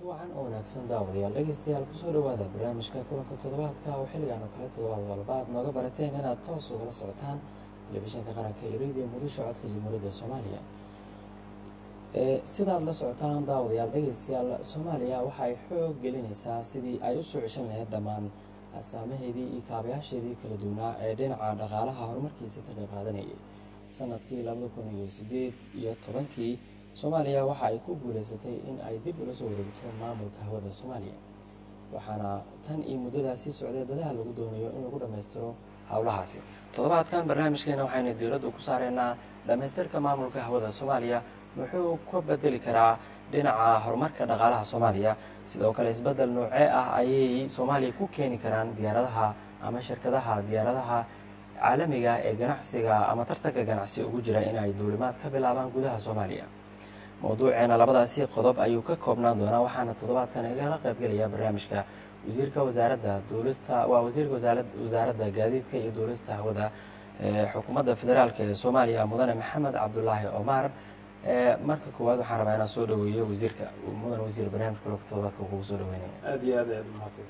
wacan oo wanaagsan daawadayaal dhegeystayaal kusoo dhawaada barnaamijka kulanka toddobaadka oo xilligan oo kale toddobaad walba aad nooga barateen inaad toos ugala socotaan telefishinka qaranka iyo radio muqdisho codka jamhuuriyadda soomaaliya sidaad la socotaan daawadayaal dhegeystayaal soomaaliya waxa ay xoog gelinaysaa sidii ay usoo ceshan lahayd dhammaan asaamaheedii iyo kaabayaasheedii kala duwanaa ee dhinaca dhaqaalaha horumarkiisa ka qayb qaadanayay sanadkii labada kun iyo sideed iyo tobankii soomaaliya waxa ay ku guuleysatay in ay dib ula soo wareegto maamulka hawada soomaaliya waxaana tan iyo muddadaasi socday dadaha lagu doonayo in lagu dhammaystiro howlahaasi toddobaadkan barnaamijkeena waxaynu diiradda ku saareynaa dhammaystirka maamulka hawada soomaaliya muxuu ka bedeli karaa dhinaca horumarka dhaqaalaha soomaaliya sidoo kale isbeddel noocee ah ayay soomaaliya ku keeni karaan diyaaradaha ama shirkadaha diyaaradaha caalamiga ee ganacsiga ama tartanka ganacsi ugu jira in ay duulimaad ka bilaabaan gudaha soomaaliya mowduuceena labadaasi qodob ayuu ka koobnaan doonaa waxaana toddobaadkan igala qaybgelaya barnaamijka wasiirka wasaaradda duulista waa wasiirka wasaaradda gaadiidka iyo duulista hawada xukuumadda federaalk ee soomaaliya mudane maxamed cabdulaahi omar marka koowaad waxaan rabaa inaan soo dhaweeyo wasiirka mudan wasiir barnaamijka kulka toddobaadka kugu soo dhaweynaya aad iyo aad ayaad umahadsan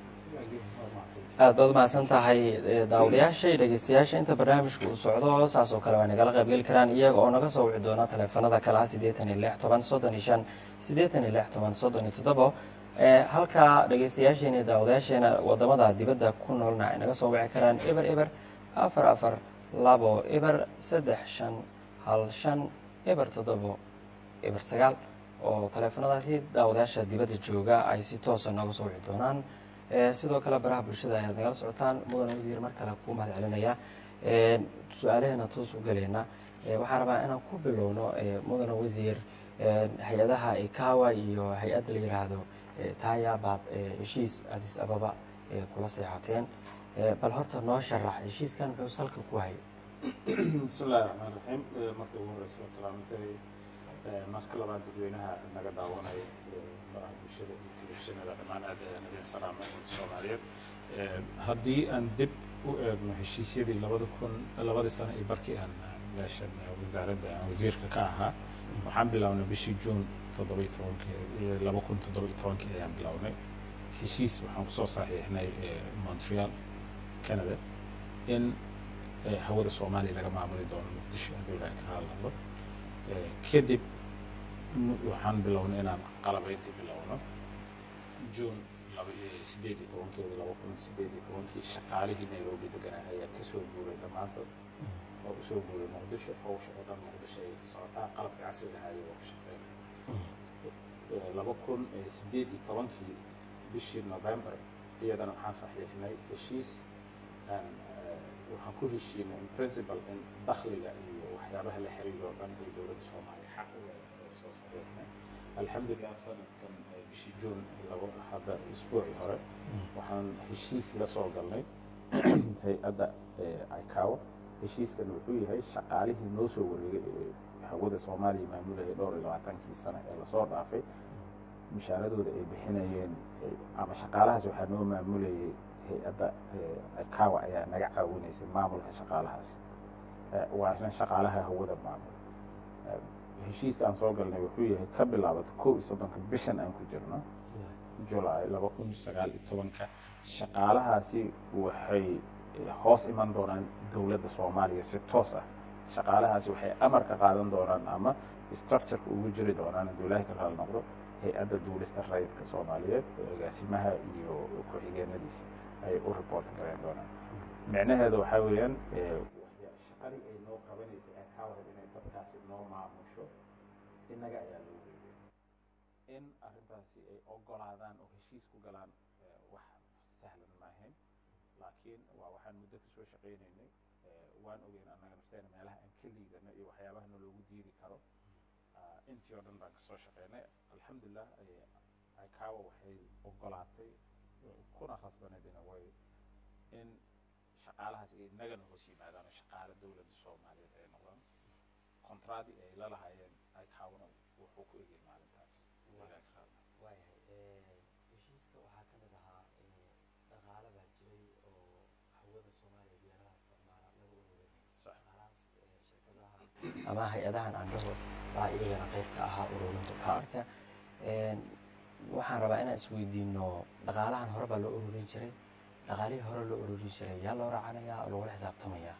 aad baad umahadsan tahay daawadayaasha iyo dhegeystayaasha inta barnaamijka uu socdo saas oo kale waa nagala qaybgeli karaan iyaga oo naga soo wici doona taleefanada kale ah siddeetan iyo lix toban soddon iyo shan siddeetan iyo lix toban soddon iyo toddobo halka dhegeystayaasheena iyo daawadayaasheena wadamada dibadda ku noolna ay naga soo wici karaan eber eber afar afar labo eber saddex shan hal shan eber toddobo eber sagaal oo taleefanadaasi daawadayaasha dibadda jooga ay si toosa nooga soo wici doonaan sidoo kale baraha bulshada ayaad nagala socotaan mudan wasiir mar kale kuu mahad celinaya su-aalaheena toos u galeena waxaan rabaa inaan ku bilowno mudan wasiir hay-adaha ikawa iyo hay-adda la yiraahdo taya baad heshiis adis ababa kula seexateen bal horta noo sharax heshiiskan muxuu salka ku hayay bismi illahi raxmaan raxiim marka ugu horeysa waad salaamantay marka labaad dadweynaha naga daawanaya baraha bulshada iyo telefishinada dhammaan aad ayaan idin salaamay umada soomaaliyeed haddii aan dib u eegno heshiisyadii labada kun labadii sano iyo barkii aan meeshan wasaaradda aan wasiirka ka ahaa waxaan bilownay bishii juun toddobiyo tobankii laba kun toddobiyo tobankii ayaan bilownay heshiis waxaan kusoo saxiixnay montreal canada in hawada soomaaliya laga maamuli doono muqdisho haddii ilaha ka hadlado kadib waxaan bilownay inaan qalabayntii bilowno juun sideed iyo tobankeeda laba kun sideed iyo tobankii shaqaalihii nairobi deganaa ayaa kasoo guuray dhammaantood oo usoo guuray muqdisho hawsha oo dhan muqdisho ay socotaa qalabka casriga ahaa ayagoo ku shaqeynay laba kun sideed iyo tobankii bishii november iyadana waxaan saxiixnay heshiis waxaan ku heshiinay in principal in dakhliga iyo waxyaabaha la xiriiro o dhan ay dowladda soomaaliya xaq u leedahay soo saxiixnay alxamdulilah sanadkan bishii juun labo hadda isbuucii hore waxaan heshiis la soo galnay hay-adda icawa heshiiskan wuxuu yahay shaqaalihii noo soo wareegay ee hawada soomaaliya maamulayay dhowr iyo labaatankii sano ee lasoo dhaafay mushaaradooda ay bixinayeen ama shaqaalahaas waxaa noo maamulayay hay-adda icawa ayaa naga caawinaysay maamulka shaqaalahaasi waana shaqaalaha hawada maamul heshiiska aan soo galnay wuxuu yahay ka bilaabata kow iyo soddonka bishan aan ku jirno julaay laba kun sagaal iyo tobanka shaqaalahaasi waxay hoos iman doonaan dowladda soomaaliya si toos ah shaqaalahaasi waxay amar ka qaadan doonaan ama structureka ugu jiri doonaan hadduu ilaahay ka qaal noqdo hay-adda duulista rayidka soomaaliyeed agaasimaha iyo ku-xigeenadiisa ay u report gareyn doonaan micnaheeda waxaa weeyaan shaqadii ay noo qabanaysay ay kaa warad inay dadkaasi noo maamusho innaga ayaa loo weeyay in arrintaasi ay ogolaadaan oo heshiis ku galaan wax sahlan maahayn laakiin waa waxaan muddo kasoo shaqaynaynay waan ogeyn annaga nafteena meelaha aan ka liidano iyo waxyaabaha naloogu diidi karo intii oo dhan baan kasoo shaqaynay alxamdulilah icawa waxay ogolaatay kuna khasbaneedina way in shaqaalahaas ay nagana hoos yimaadaan oo shaqaale dowladda soomaaliyeed ay noqdaan kontraadii ay la lahaayeen icawna wuxuu ku egay maalintaas waayahay heshiiska waxaa ka mid ahaa dhaqaale baa jiray oo hawada soomaaliya diyaaradaha isticmaala laga ururinay dhaqaalahaas shirkadaha ama hay-adahan andhaho baa iyagana qayb ka ahaa ururinta marka waxaan rabaa inaan isweydiino dhaqaalahan hore baa loo ururin jiray dhaqaalihii hore loo ururin jiray yaa loo raacanayaa oo lagula xisaabtamayaa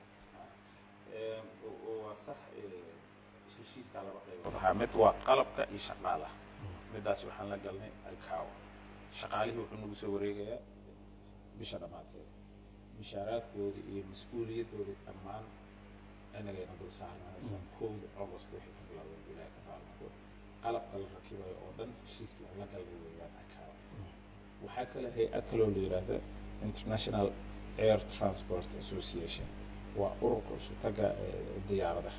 waa sax heshiiskaa laba qaybood ahaa mid waa qalabka iyo shaqaalaha midaas waxaan la galnay icao shaqaalihii wuxuu nagu soo wareegayaa bisha dhammaadkeeda mishaaraadkoodii iyo mas-uuliyadoodii dhammaan inagayna dul saarnaysan kowda august wixii ka bilowday ilaaha ka maalmado qalabka la rakibayo oo dhan heshiiskii aan la galnay weeyaan icao waxaa kale hay-ad kaloo la yidhaahda international air transport association waa ururka usutaga diyaaradaha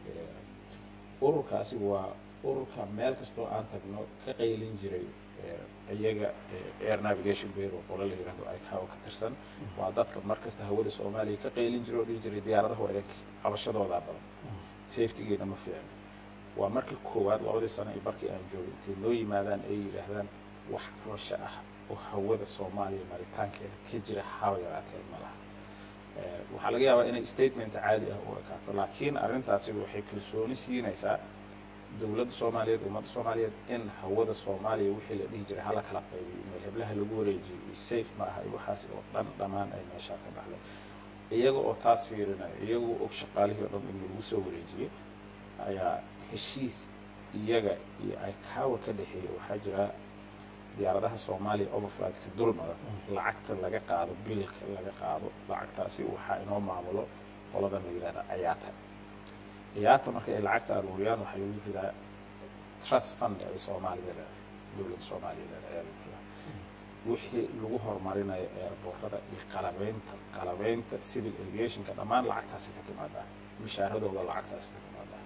ururkaasi waa ururka meel kastoo aan tagno ka qaylin jiray iyaga air navigation bureau qolo la yidhahdo icao ka tirsan waa dadka markasta hawada soomaaliya ka qaylin jiray oo dhihi jiray diyaaradaha waa adag cabashadoodaa badan safetygeena ma fiicno waa markii koowaad labadii sano iyo barkii aan joogay intay noo yimaadaan ay yidhaahdaan wax cabasho ah oo hawada soomaaliya maritaankeeda ka jira haba yaraatee ma laha waxaa laga yaabaa inay statement caadi ah u ekaato laakiin arrintaasi waxay kalsooni siinaysaa dowladda soomaaliyeed ummadda soomaaliyeed in hawada soomaaliya wixii la dhihi jiray hala kala qaybiyo meel heblaha lagu wareejiyo iyo safe ma aha iyo waxaas oo dhan dhammaan ay meeshaa ka baxday iyaga oo taas fiirinaya iyagoo og shaqaalihii oo dhan in lagu soo wareejiyey ayaa heshiis iyaga iyo icaawa ka dhexeeya waxaa jira diyaaradaha soomaaliya overflightska dulmada lacagta laga qaado biilka laga qaado lacagtaasi waxaa inoo maamulo qoladan la yidhahda ayaata ayaata marka ay lacagta aruuriyaan waxaa lagu jiraa trust fund ay soomaaliya leedahay dowladda soomaaliya leedahay ayaa lagu jiraa wixii lagu horumarinayo eerboorada iyo qalabeynta qalabeynta civil aviationka dhammaan lacagtaasi ka timaadaa mishaaradooda lacagtaasi ka timaadaa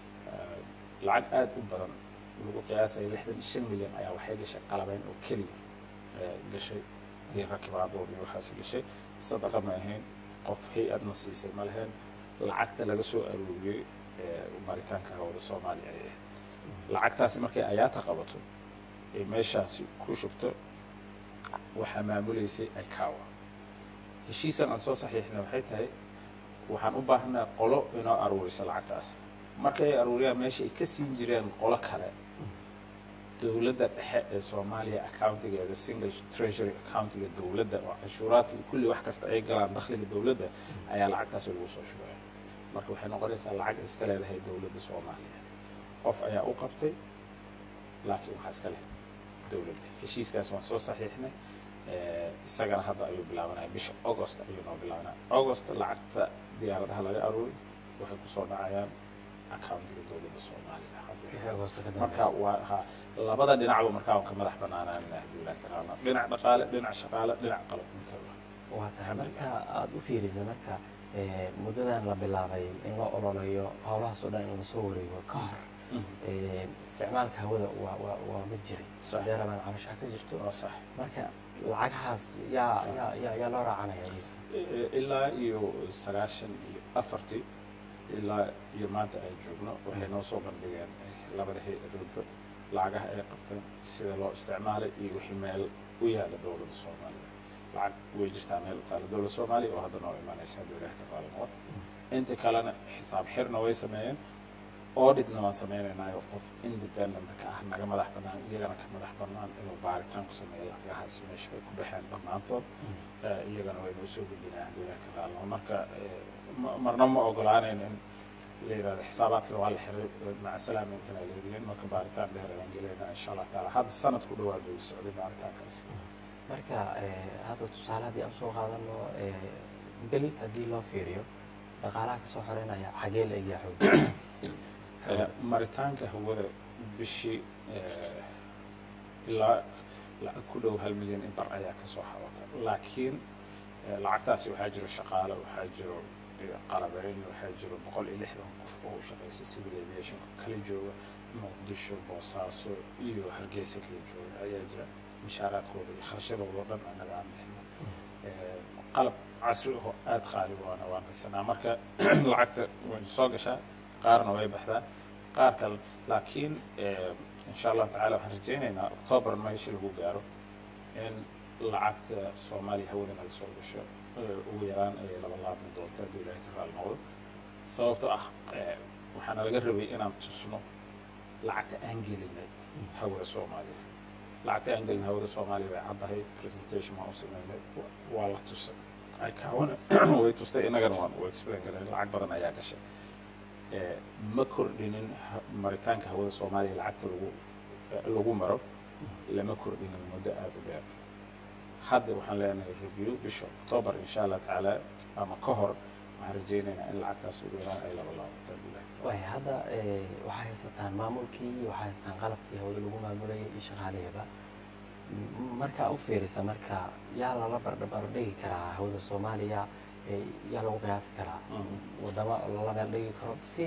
lacag aada u badan lagu qiyaasaya lixdan iyo shan milyan ayaa waxay gashay qalabeyn oo keliya gashay iyo rakibaadood iyo waxaas gashay sadaqa ma ahayn qof hay-adna siisay ma lahayn lacagta laga soo arooriyey maritaanka hawada soomaaliya ay ahayd lacagtaasi markay ayaata qabato ee meeshaasi ku shubto waxaa maamuleysay icaawa heshiiskan aan soo saxiixna waxay tahay waxaan u baahanaa qolo inoo aruurisa lacagtaas markay ay aruuriyaan meesha ay ka siin jireen qolo kale dowladda dhexe ee soomaaliya accountigeeda single treasury accountiga dowladda oo canshuuraadka iyo kulli wax kasta ay galaan dakhliga dowladda ayaa lacagtaasi lagu soo shugaya marka waxay noqonaysaa lacag iska leedahay dowladda soomaaliya qof ayaa u qabtay laakiin waxaa iska leh dowladda heshiiskaas waan soo saxiixnay isagana hadda ayuu bilaabanaya bisha august ayuu noo bilaabanaya august lacagta diyaaradaha laga aruuri waxay kusoo dhacayaan accountiga dowladda soomaaliya marka waa ha labada dhinacba markaa waan ka madax banaanaan ahdulah karaama dhinac dhaqaale dhinac shaqaale dhinac qalab intaba waa tahay marka aada u fiirisa marka muddadan la bilaabay in la ololeeyo howlahaas oo dhan in lasoo wareego ka hor isticmaalka hawada waa waa waa mid jiray hadee rabaan cabashaa ka jirto waa sax marka lacagahaas yaa yaa yaa yaa loo raacanaya ilaa iyo sagaashan iyo afartii ilaa iyo maanta ay joogno waxay noo soo bandhigeen labada hay-adoodba lacagaha ay qabteen sida loo isticmaalay iyo wixii meel u yaala dowladda soomaaliya lacag way jirtaa meel u taala dowladda soomaaliya oo hadda noo imanaysa hadduu ilaah ka qaali noqon inta kalena xisaab xirna way sameeyeen auditna waan sameynaynayo qof independent ka ah naga madax bannaan iyagana ka madax bannaan inuu baaritaan ku sameeyo lacagahaasi meesha ay ku baxeen dhammaantood iyagana way noo soo gudbinayaan hadduu ilaah ka qaali noqon marka marna ma ogolaanayno in la yidhahdo xisaabaadkana waa la xiray maca salaama intana leedihiin marka baaritaan dheer ayaan gelayna insha allah taala hadda sanad ku dhawaad bay socday baaritaankaas marka hadda tusaale haddii aan soo qaadano bil haddii loo fiiriyo dhaqaalaha kasoo xoreynaya xagee la egyaa xoog maritaanka hawada bishii ilaa lacag ku dhow hal milyan in bar ayaa kasoo xawata laakiin lacagtaasi waxaa jiro shaqaale waxaa jiro qalabeyn waxaa jiro boqol iyo lixdan qof oo u shaqeysa civil aviationka kala jooga muqdisho boosaaso iyo hargeysa kala jooga ayaa jira mishaaraadkooda iyo kharashadooda oo dhan anaga aan bixina qalab casri oo aada qaali waana waan haysanaa marka lacagta way soo gashaa qaarna way baxdaa qaar kale laakiin insha allahu tacala waxaan rajaynaynaa octoobar meesha lagu gaaro in lacagta soomaaliya hawadan ay soo gasho ugu yaraan ayay laba laabmi doonta hadduu ilaahay ka raali noqdo sababtoo ah waxaana laga rabay inaan tusno lacagta aan gelinay hawada soomaaliya lacagta aan gelin hawada soomaaliya way caddahay presentation waan u sameynay waa la tusay aykawana way tustay innagana waan u explain garay lacag badan ayaa gashay ma kordhinin maritaanka hawada soomaaliya lacagta lagu lagu maro lama kordhinin muddo aada u dheer hadda waxaan leenahay review bisha october insha allah tacaala ama ka hor waxaan rajaynaynaa in lacagtaas ugu yaraan ay laba laabataan bilahi way hadda waxay haysataan maamulkii waxay haysataan qalabkii hawada lagu maamulayay iyo shaqaalihaba markaa u fiirisa marka yaa lala bardhabar dhigi karaa hawada soomaaliya yaa lagu qiyaasi karaa wadamo lala meel dhigi karo si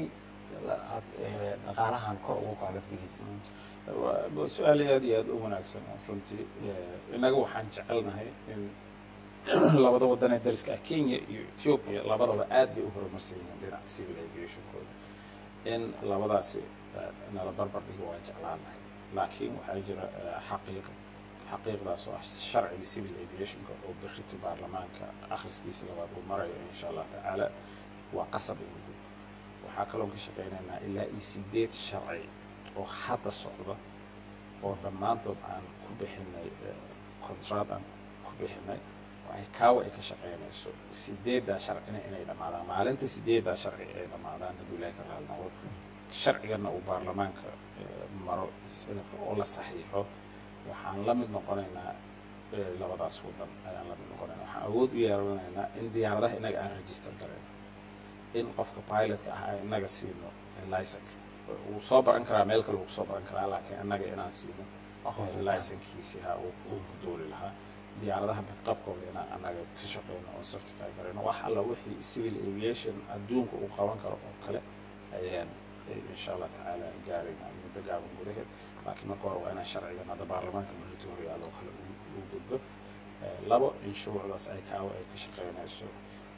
dhaqaalahan kor ugu kaco laftigiisa waa su-aal aad iyo aada u wanaagsan runtii innaga waxaan jecelnahay in labada wadan ee dariska ah kenya iyo ethiopia labadaba aad bay u horumarsan yihiin dhinaca civil aviationkooda in labadaasi nala barbar dhigo waan jeclaanahay laakiin waxaa jira xaqiiq xaqiiqdaas oo ah sharciga civil aviationka oo berrito baarlamaanka akhriskiisa labaad uu marayo insha allah tacaala waa qasab in lagu waxaa kaloo ka shaqaynaynaa ilaa iyo sideed sharci oo hadda socda oo dhammaantood aan ku bixinay contract aan ku bixinay waxay kaawa ay ka shaqaynayso sideeddaa sharcina inay dhammaadaan maalinta sideeddaa sharci ay dhammaadaan hadduu ilaahi ka raali noqdo sharcigana uu baarlamaanka maro sanadka oo la saxiixo waxaan la mid noqonaynaa labadaas wadan ayaan la mid noqonaynaa waxaan awood u yeelanaynaa in diyaaradaha inaga aan register garayno in qofka pilotka ah aan inaga siino license wuu soo baran karaa meel kale wuu kusoo baran karaa laakiin innaga inaan siino licenkiisi ha uu ku duuli lahaa diyaaradaha badqabkooda inaan annaga ka shaqeyno oo certify garayno wax alla wixii civil aviation adduunka uu qaban karo oo kale ayaan insha allah tacaala gaarayna muddo gaaban gudaheed laakiin marka hore waa inaan sharcigan hadda baarlamaanka berrito horyaaloo kale uu gudbo labo in shuruucdaas ay kaawo ay ka shaqeynayso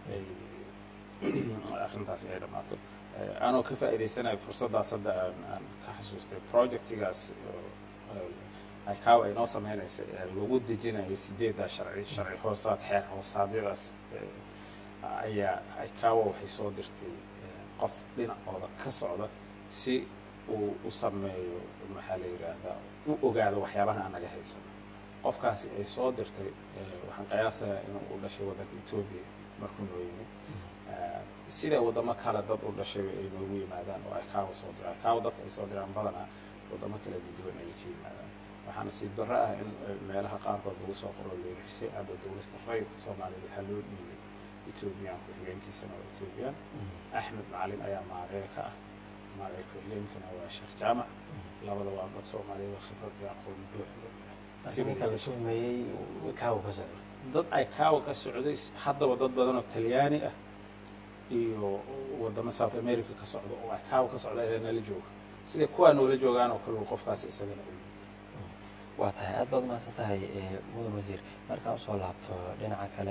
arrintaas ay dhammaato anoo ka faa'iidaysanayo fursaddaas hadda aan aan ka xasuustay projectigaas aykawa ay noo sameynaysa ee lagu dejinayo sideeddaa sharci sharci hoosaad xeer hoosaadyadaas ayaa aykawa waxay soo dirtay qof dhinacooda ka socda si uu u sameeyo maxaa la yidhaahdaa u ogaado waxyaabaha aan naga haysano qofkaasi ay soo dirtay waxaan qiyaasayaa inuu u dhashay waddanka etoobiya markuu noo yimid sida wadamo kale dad u dhashay ay noogu yimaadaan oo aykawa soo diraan aykawa dadka ay soo diraan badanaa wadamo kala duwan ayay ka yimaadaan waxaana si darro ah in meelaha qaarkood lagu soo qoro leerisay hadda dowlasta rayidka soomaaliya waxaa loo dhiibay ethoobiyan ku-xigeenkiisana waa ethoobiyan axmed macalin ayaa maaree ka ah maaree ku-xigeenkana waa sheekh jaamac labada waa dad soomaaliyada khibrad iyo aqoon buuxda ninka la tuhmeeyey kaawo ka socda dad ay kaawa ka socday haddaba dad badan oo talyaani ah iyo wadamo south america ka socda oo ay kaawa ka socda ayaa nala jooga siday kuwaa noola joogaan oo kale qofkaas isagana u yimid waa tahay aad baad umahadsan tahay mudan wasiir markaan usoo laabto dhinaca kale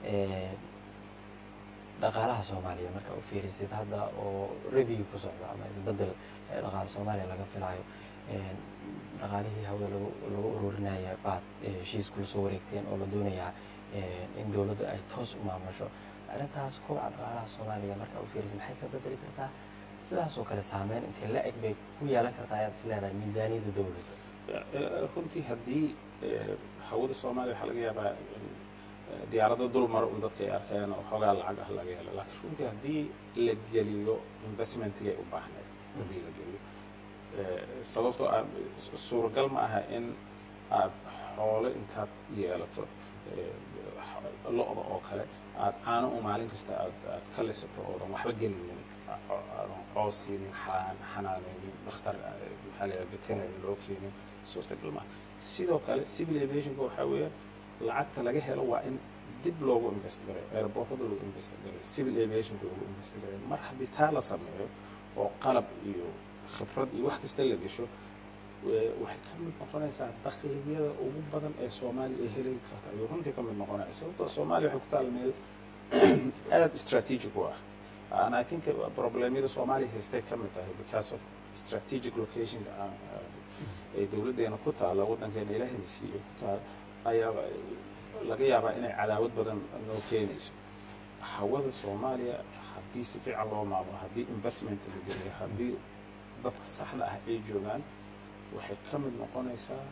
dhaqaalaha soomaaliya marka u fiirisid hadda oo review ku socda ama isbedel dhaqaala soomaaliya laga filayo dhaqaalihii hawada lagu lagu ururinaya baad heshiis kula soo wareegteen oo la doonayaa in dowladda ay toos u maamusho arrintaas kobaca dhaqaalaha soomaaliya marka u fiirisid maxay ka bedeli kartaa sidaasoo kale saameyn intay la eg bay ku yeelan kartaa ayaad is leedahay miisaaniyadda dowladda runtii haddii hawada soomaaliya waxaa laga yaabaa diyaarada dul maro un dadka ay arkeen oo xoogaa lacag ah laga helo laakiin runtii haddii la geliyo investmentigay u baahneed haddii la geliyo sababtoo ah suuragal ma aha in aad xoolo intaad yeelato lo-da oo kale aad caano u maalin kasta aad aad ka lisato oodan waxba gelinin aadan coos siinin xanaaneynin dhakhtar maxaa la yidhaha veterinary loo keenin suurtagal maaha sidoo kale civil aviationka waxaa weeyaan lacagta laga helo waa in dib loogu investigareyo airportada lagu investigareyo civil aviationka lagu investigareyo mar haddii taa la sameeyo oo qalab iyo khibrad iyo wax kasta la gesho waxay ka mid noqonaysaa dakliyada ugu badan ee soomaaliya ay heli karta ayuu runtii ka mid noqonaya sababtoo soomaaliya waxay ku taala meel aada strategic u ah and i think problemyada soomaaliya haystay ka mid tahay because of strategic locationka ee dowladdeena ku taala waddankeena ilaahayna siiyey ku taala ayaa laga yaabaa inay cadaawad badan noo keenayso hawada soomaaliya haddii si fiican loo maamulo haddii investment la geliyo haddii dadka saxda ah ay joogaan waxay ka mid noqonaysaa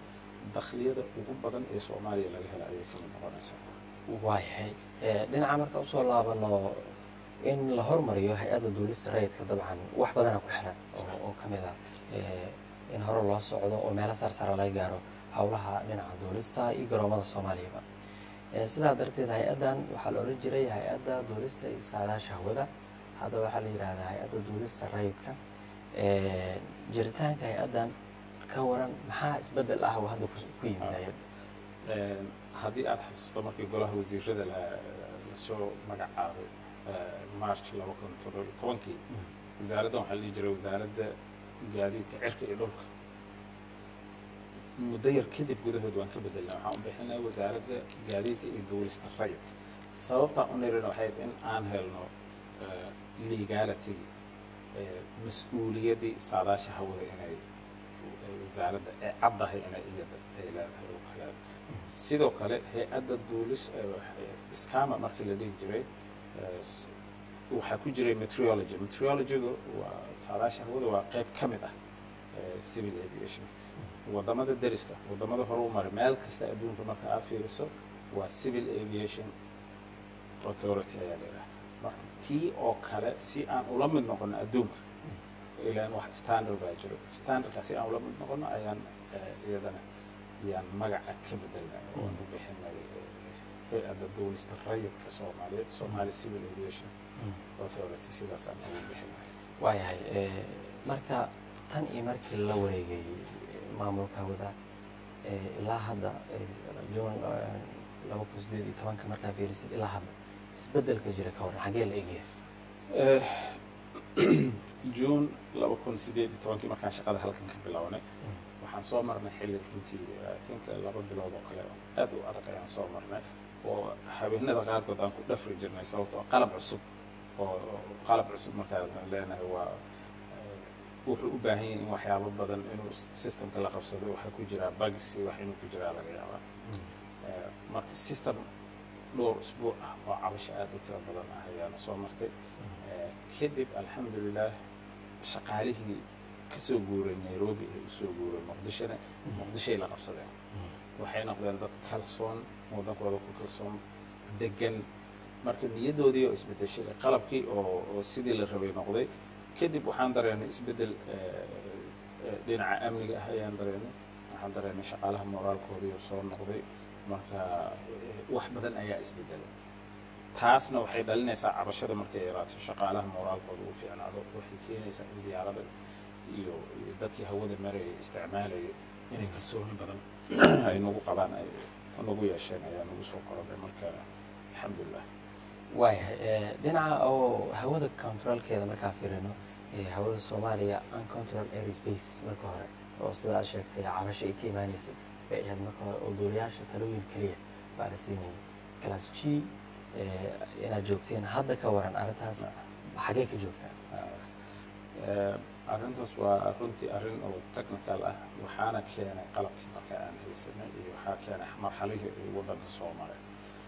dakhliyada ugu badan ee soomaaliya laga hela ayay ka mid noqonaysaa waayahay dhinaca marka usoo laabano in la hormariyo hay-adda duulista rayidka dabcan wax badana ku xiran oo ka mid ah in hore loo socdo oo meelo sarsara laga gaaro howlaha dhinaca duulista iyo garoomada soomaaliyaba sidaa darteed hay-addan waxaa la odhan jiray hay-adda duulista iyo saadaasha hawada hadda waxaa la yidhahdaa hay-adda duulista rayidka jiritaanka hay-addan ka waran maxaa isbedel ah oo hadda ku yimid hay-adda haddii aada xasuusto markii golaha wasiirada lasoo magacaabay march laba kun toddoba tobankii wasaaraddan waxaa la dhihi jiray wasaaradda gaadiidka cirka iyo dhulka muddo yar kadib gudahood waan ka bedelnay waxaan u bixinay wasaaradda gaadiidka iyo duulista rayidka sababtaan u nirina waxay in aan helno legality mas-uuliyaddii saadaasha hawada inay wasaaradda ee caddahay inay iyada ay leedahay oo kale sidoo kale hay-adda duulis iskama markii la dhihi jiray waxaa ku jiray meteorology meteorologyga waa saadaasha hawada waa qayb ka mid ah civil aviation wadamada deriska wadamada hore u maray meel kasta adduunka marka aad fiiriso waa civil aviation authority ayaa leedahay marka tii oo kale si aan ula mid noqono adduunka ilaan wax standard baa jiro standardka si aan ula mid noqono ayaan iyadana ayaan magaca ka bedelnay oon u bixinay hay-adda duulista rayidka soomaaliyeed somali civil aviation authority sidaasaan ugu bixinay waayahay marka tan iyo markii la wareegay maamulka hawada ilaa hadda juun laba kun sideed iyo tobanka markaa fiirisid ilaa hadda isbedelka jira ka waran xaggee la egyahay juun laba kun sideed iyo tobankii markaan shaqada halkan ka bilownay waxaan soo marnay xilli runtii kinka laba bilood oo kale aad u adag ayaan soo marnay oo habeenada qaarkood aan ku dhafri jirnay sababtoo qalab cusub oo qalab cusub markaan leenahay waa wuxuu u baahan yahay in waxyaabo badan inuu systemka la qabsado waxaa ku jiraa bagsi wax inuu ku jiraa laga yaabaa marka system dhowr usbuuc ah oo cabasho aad u tiro badan ah ayaana soo martay kadib alxamdulilah shaqaalihii kasoo guuray nairobi ay usoo guuray muqdishona muqdishoay la qabsadeen waxay noqdeen dad kalsoon waddankooda ku kalsoon degan marka niyaddoodii oo isbedeshay qalabkii oo oo sidii la rabay noqday kadib waxaan dareenay isbeddel dhinaca amniga ah ayaan dareenay waxaan dareenay shaqaalaha moraalkoodii oo soo noqday marka wax badan ayaa isbedelay taasna waxay dhalinaysaa cabashada markay yaraato shaqaalaha moraalkooda u fiicnaado waxay keenaysaa in diyaarada iyo iyo dadkii hawada marayay isticmaalayay inay kalsooni badan ay nagu qabaan ay nagu yeesheen ayaa nagu soo korodhay marka alxamdulilah waayahay dhinaca oo hawada controlkeeda markaa fiirino hawada soomaaliya uncontrol airspace marka hore oo sidaa sheegtay cabasho ay ka imaaneysay bay ahayd marka hore oo duuliyaasha talooyin keliya baa la siinayay class g inaad joogteen hadda ka waran arrintaas xaggee ka joogtaan arrintaas waa runtii arrin oo technical ah waxaana keenay qalabkii marka aan haysanay iyo waxaa keenay marxalihii ay waddanka soo maray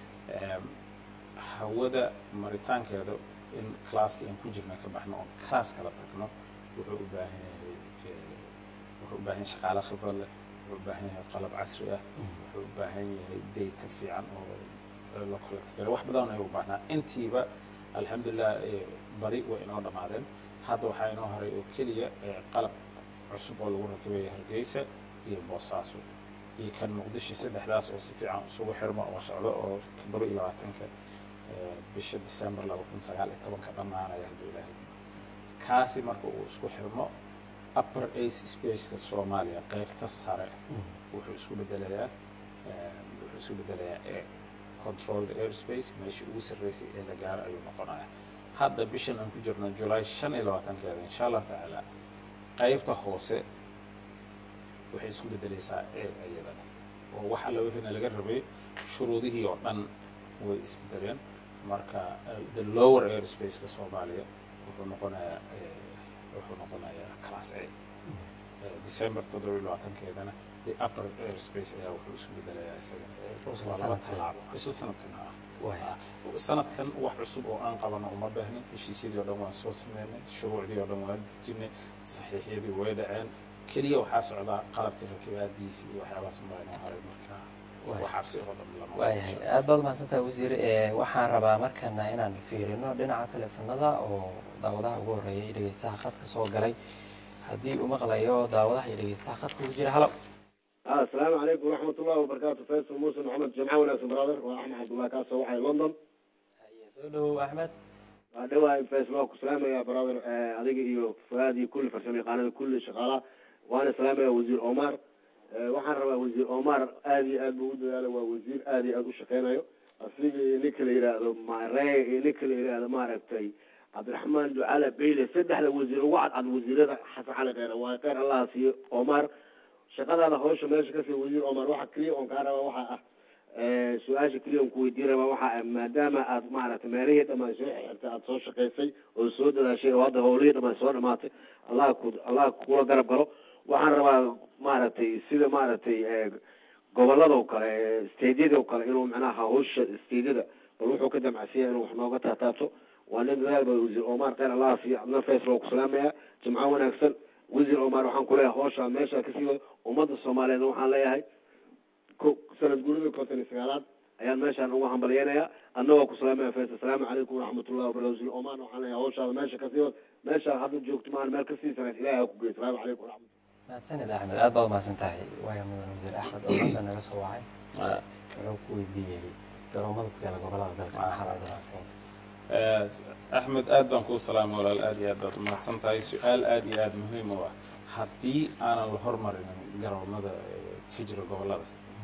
hawada maritaankeeda in classka aan ku jirna ka baxno oo class kala tagno wuxuu u baahan yahay wuxuu u baahan yahay shaqaale khibrad leh wuxuu u baahan yahay qalab casri ah wuxuu u baahan yahay data fiican oo la collect garay wax badan ayuu u baahnaa intiiba alxamdulilah badi way inoo dhammaadeen hadda waxaa inoo haray oo keliya qalab cusub oo lagu rakibaya hargeysa iyo boosaaso iyo kan muqdisho saddexdaas oo si fiican isugu xirmo oo socdo oo toddoba iyo labaatanka bisha december laba kun sagaal iyo tobanka dhammaanaya hadduu ilaahay kaasi marka uu isku xirmo upper ace spaceka soomaaliya qaybta sare wuxuu isku bedelayaa wuxuu isku bedelayaa air controlled airspace meeshii ugu sarreysay ee la gaaro ayuu noqonaya hadda bishan aan ku jirno july shan iyo labaatankeeda insha allah tacaala qaybta hoose waxay isku bedelaysaa air iyadana oo wax alla wixiina laga rabay shuruudihii oo dhan way isbedeleen marka the lower airspace-ka soomaaliya wuxuu noqonayaa wuxuu noqonayaa class a december toddoba iyo labaatankeedana the upper airspace ayaa wuxuu isku bedelayaa isaga waa laba tallaabo isla sanadkan ah sanadkan wax cusub oo aan qabano uma baahnin heshiisyadii oo dhan waan soo sameynay shuruucdii oo dhan waan dejinay saxiixyadii way dhaceen keliya waxaa socdaa qalabka rakibaadiisa iyo waxyaabahaas unbaa inoo haray marka Waay. wax cabsi oo dhan lama waayahay aad baad mahadsantahay wasiir Eh, waxaan rabaa markana inaan fiirino dhinaca teleefanada oo daawadaha ugu horeeya iyo dhegeystaha khadka soo galay haddii uu maqlayo daawadaha iyo dhegeystaha khadka ku jira halo ah asalaamu calaykum waraxmat ullahi wabarakaatu faysal muuse maxamed jamca wanaagsan brother waa axmed cabdullahi kaasoo waxay london soo dhowow axmed waa dhawahay faysal waa ku salaamaya brother eh, adiga iyo fuaad iyo kulli farsamo yaqaanada kulli shaqaalaha waana salaamaya wasiir omar Eh, waxaan rabaa wasiir omar aad iyo aad buu u dadaalay waa wasiir aad iyo aad u shaqeynayo asiga iyo ninka la yidhaahdo mare iyo ninka la yidhaahdo maaragtay cabdiraxmaan ducala beyle saddexda wasiir ugu cadcad wasiirada xasan cali kheyre waa kheyr allaha siiyo omar shaqadaada hawsha meesha kasii wasiir omar waxa keliya oon kaa rabaa waxaa ah eh, su-aasha keliya on ku weydiin rabaa waxaa ah maadaama aad maaragtay meelihii dhammaan soo xirtay aada soo shaqaysay oo soo dadaashay oo hadda howlihii dhammaan soo dhamaatay allah ku allah kula garab galo waxaan rabaa maaragtay sida maaragtay eh, goboladoo kale stediyadoo kale inuu macnaha hawsha stediyada bal wuxuu ka damacsiya inuu wax nooga taataabto waa nin dadaal ba wasiir omar kheyr allah siiyo adna faysal oo ku salaamaya jimco wanaagsan wasiir omar waxaan kuleeyahay hawsha meesha kasii wado ummadda soomaaliyeed waxaan leeyahay ko sanad guurida konton iyo sagaalaad ayaan meeshaan ugu hambalyeynayaa adna waa ku salaamaya faysal asalaamu calaykum waraxmatullahi wabarakatu wasiir omar waxaan leeyahay hawshaada meesha kasii wado meesha hadda joogto maan meel kasii sanayd ilaahay ha ku geey asalaamu calaykum waraxmat mahadsanid axmed aad baad umahadsan tahay waaya mudan wasiir axmed oo hadda naga soo wacay Ah. wuxuu ku weydiiyey garoomada ku yaala gobolada dalka maxaa laga damacsan Eh, axmed aad baan kuu salaamay walaal aad iyo aad baad umahadsan tahay su-aal aad iyo aad muhiim u ah haddii aanan la hormarinin garoomada eh, ka jira gobolada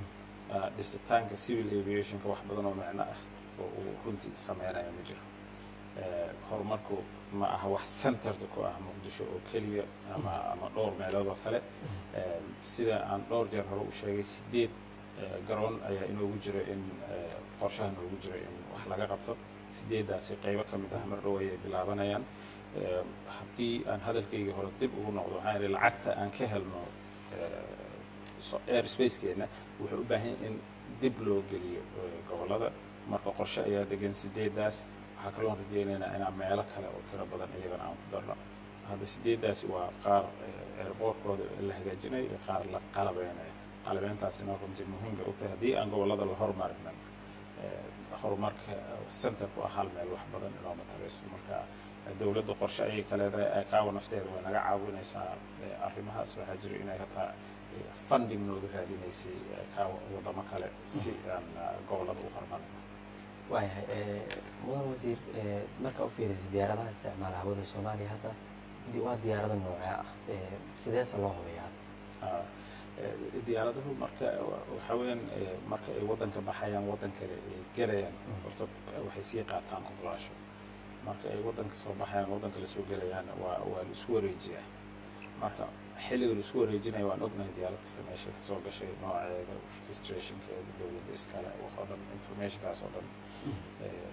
ah, dhisitaanka civil aviationka wax badan oo micno ah oo uu runtii sameynaya ma jiro Eh, horumarku ma aha wax centerda ku ah muqdisho oo keliya ama ama dhowr meelood oo kale Eh, sida aan dhowr jeer hore u sheegay sideed eh, garoon ayaa inoogu jira in eh, qorshaha noogu jira in wax laga qabto sideedaasi qaybo ka mid ah mar dhow ayay bilaabanayaan Eh, haddii aan hadalkaygii hore dib ugu noqdo waxaan idhi lacagta aan ka helno eh, so- airspacekeena wuxuu u baahan yahay in dib loo geliyo eh, gobollada marka qorshe ayaa degan sideedaas waxaa kaloon rajeynaynaa inaan meelo kale oo tiro badan iyagana aan ku darno hadda sideedaasi waa qaar eh, airportkooda la hagaajinayo iyo qaar la qalabeynayo qalabeyntaasina runtii muhiim bay u tahay haddii aan gobollada la hormarinin eh, horumarka centerku ah hal meel wax badan inooma tarayso marka eh, dowladda qorshe ayay ka leedahay eh, kaawa nafteeda way naga caawinaysaa eh, arrimahaas waxaa jira inay hataa eh, funding nooga raadinaysay eh, kaawa wadamo kale si aan eh, gobollada u horumarin waayahay eh, mudan wasiir eh, marka u fiirisa diyaaradaha isticmaala hawada soomaaliya hadda di- waa diyaarado noocee ah Eh, sideese loo hubiyaa Ah, eh, diyaaradahu marka waxa weeyaan eh, marka ay waddanka baxayaan waddan kale ay gelayaan horta eh, waxay sii qaataan ogolaasho marka ay waddanka soo baxayaan waddan kale soo gelayaan waa waa la isku wareejiyaa marka xilliga la isku wareejinayo waan ognahay diyaarad kasta meesha ka soo gashay nooceeda registrationkeeda dowladda iskale waxoo dhan informationkaas oo dhan eh,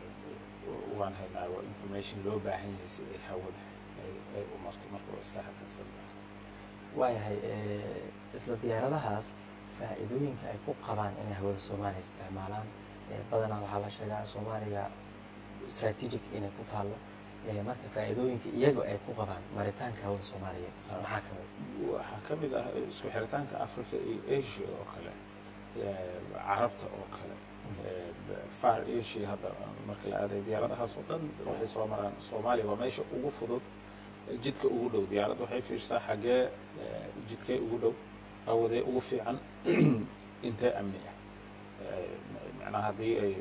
waan haynaa waa information loo baahan yahay si ay hawada ay ay u marto marka waa iska xaqiiqsan tahay waayahay eh, isla diyaaradahaas faa'iidooyinka ay ku qabaan inay hawada soomaaliya isticmaalaan eh, badanaa waxaa la sheegaa soomaaliya strategic inay ku taallo eh, marka faa'iidooyinka iyaga ay ku qabaan maritaanka hawada soomaaliya maxaa ka mid waxaa ka mid ah isku xiritaanka africa iyo asia oo kale eh, carabta oo kale eh, far asia hadda marka la aaday diyaaradahaas oo dhan waxay soo maraan soomaaliya waa meesha ugu fudud eh, jidka ugu dhow diyaaradda waxay fiirsaa xaggee eh, jidkee ugu dhow awadee ugu fiican intee amni ah Eh, macnaha haddii ay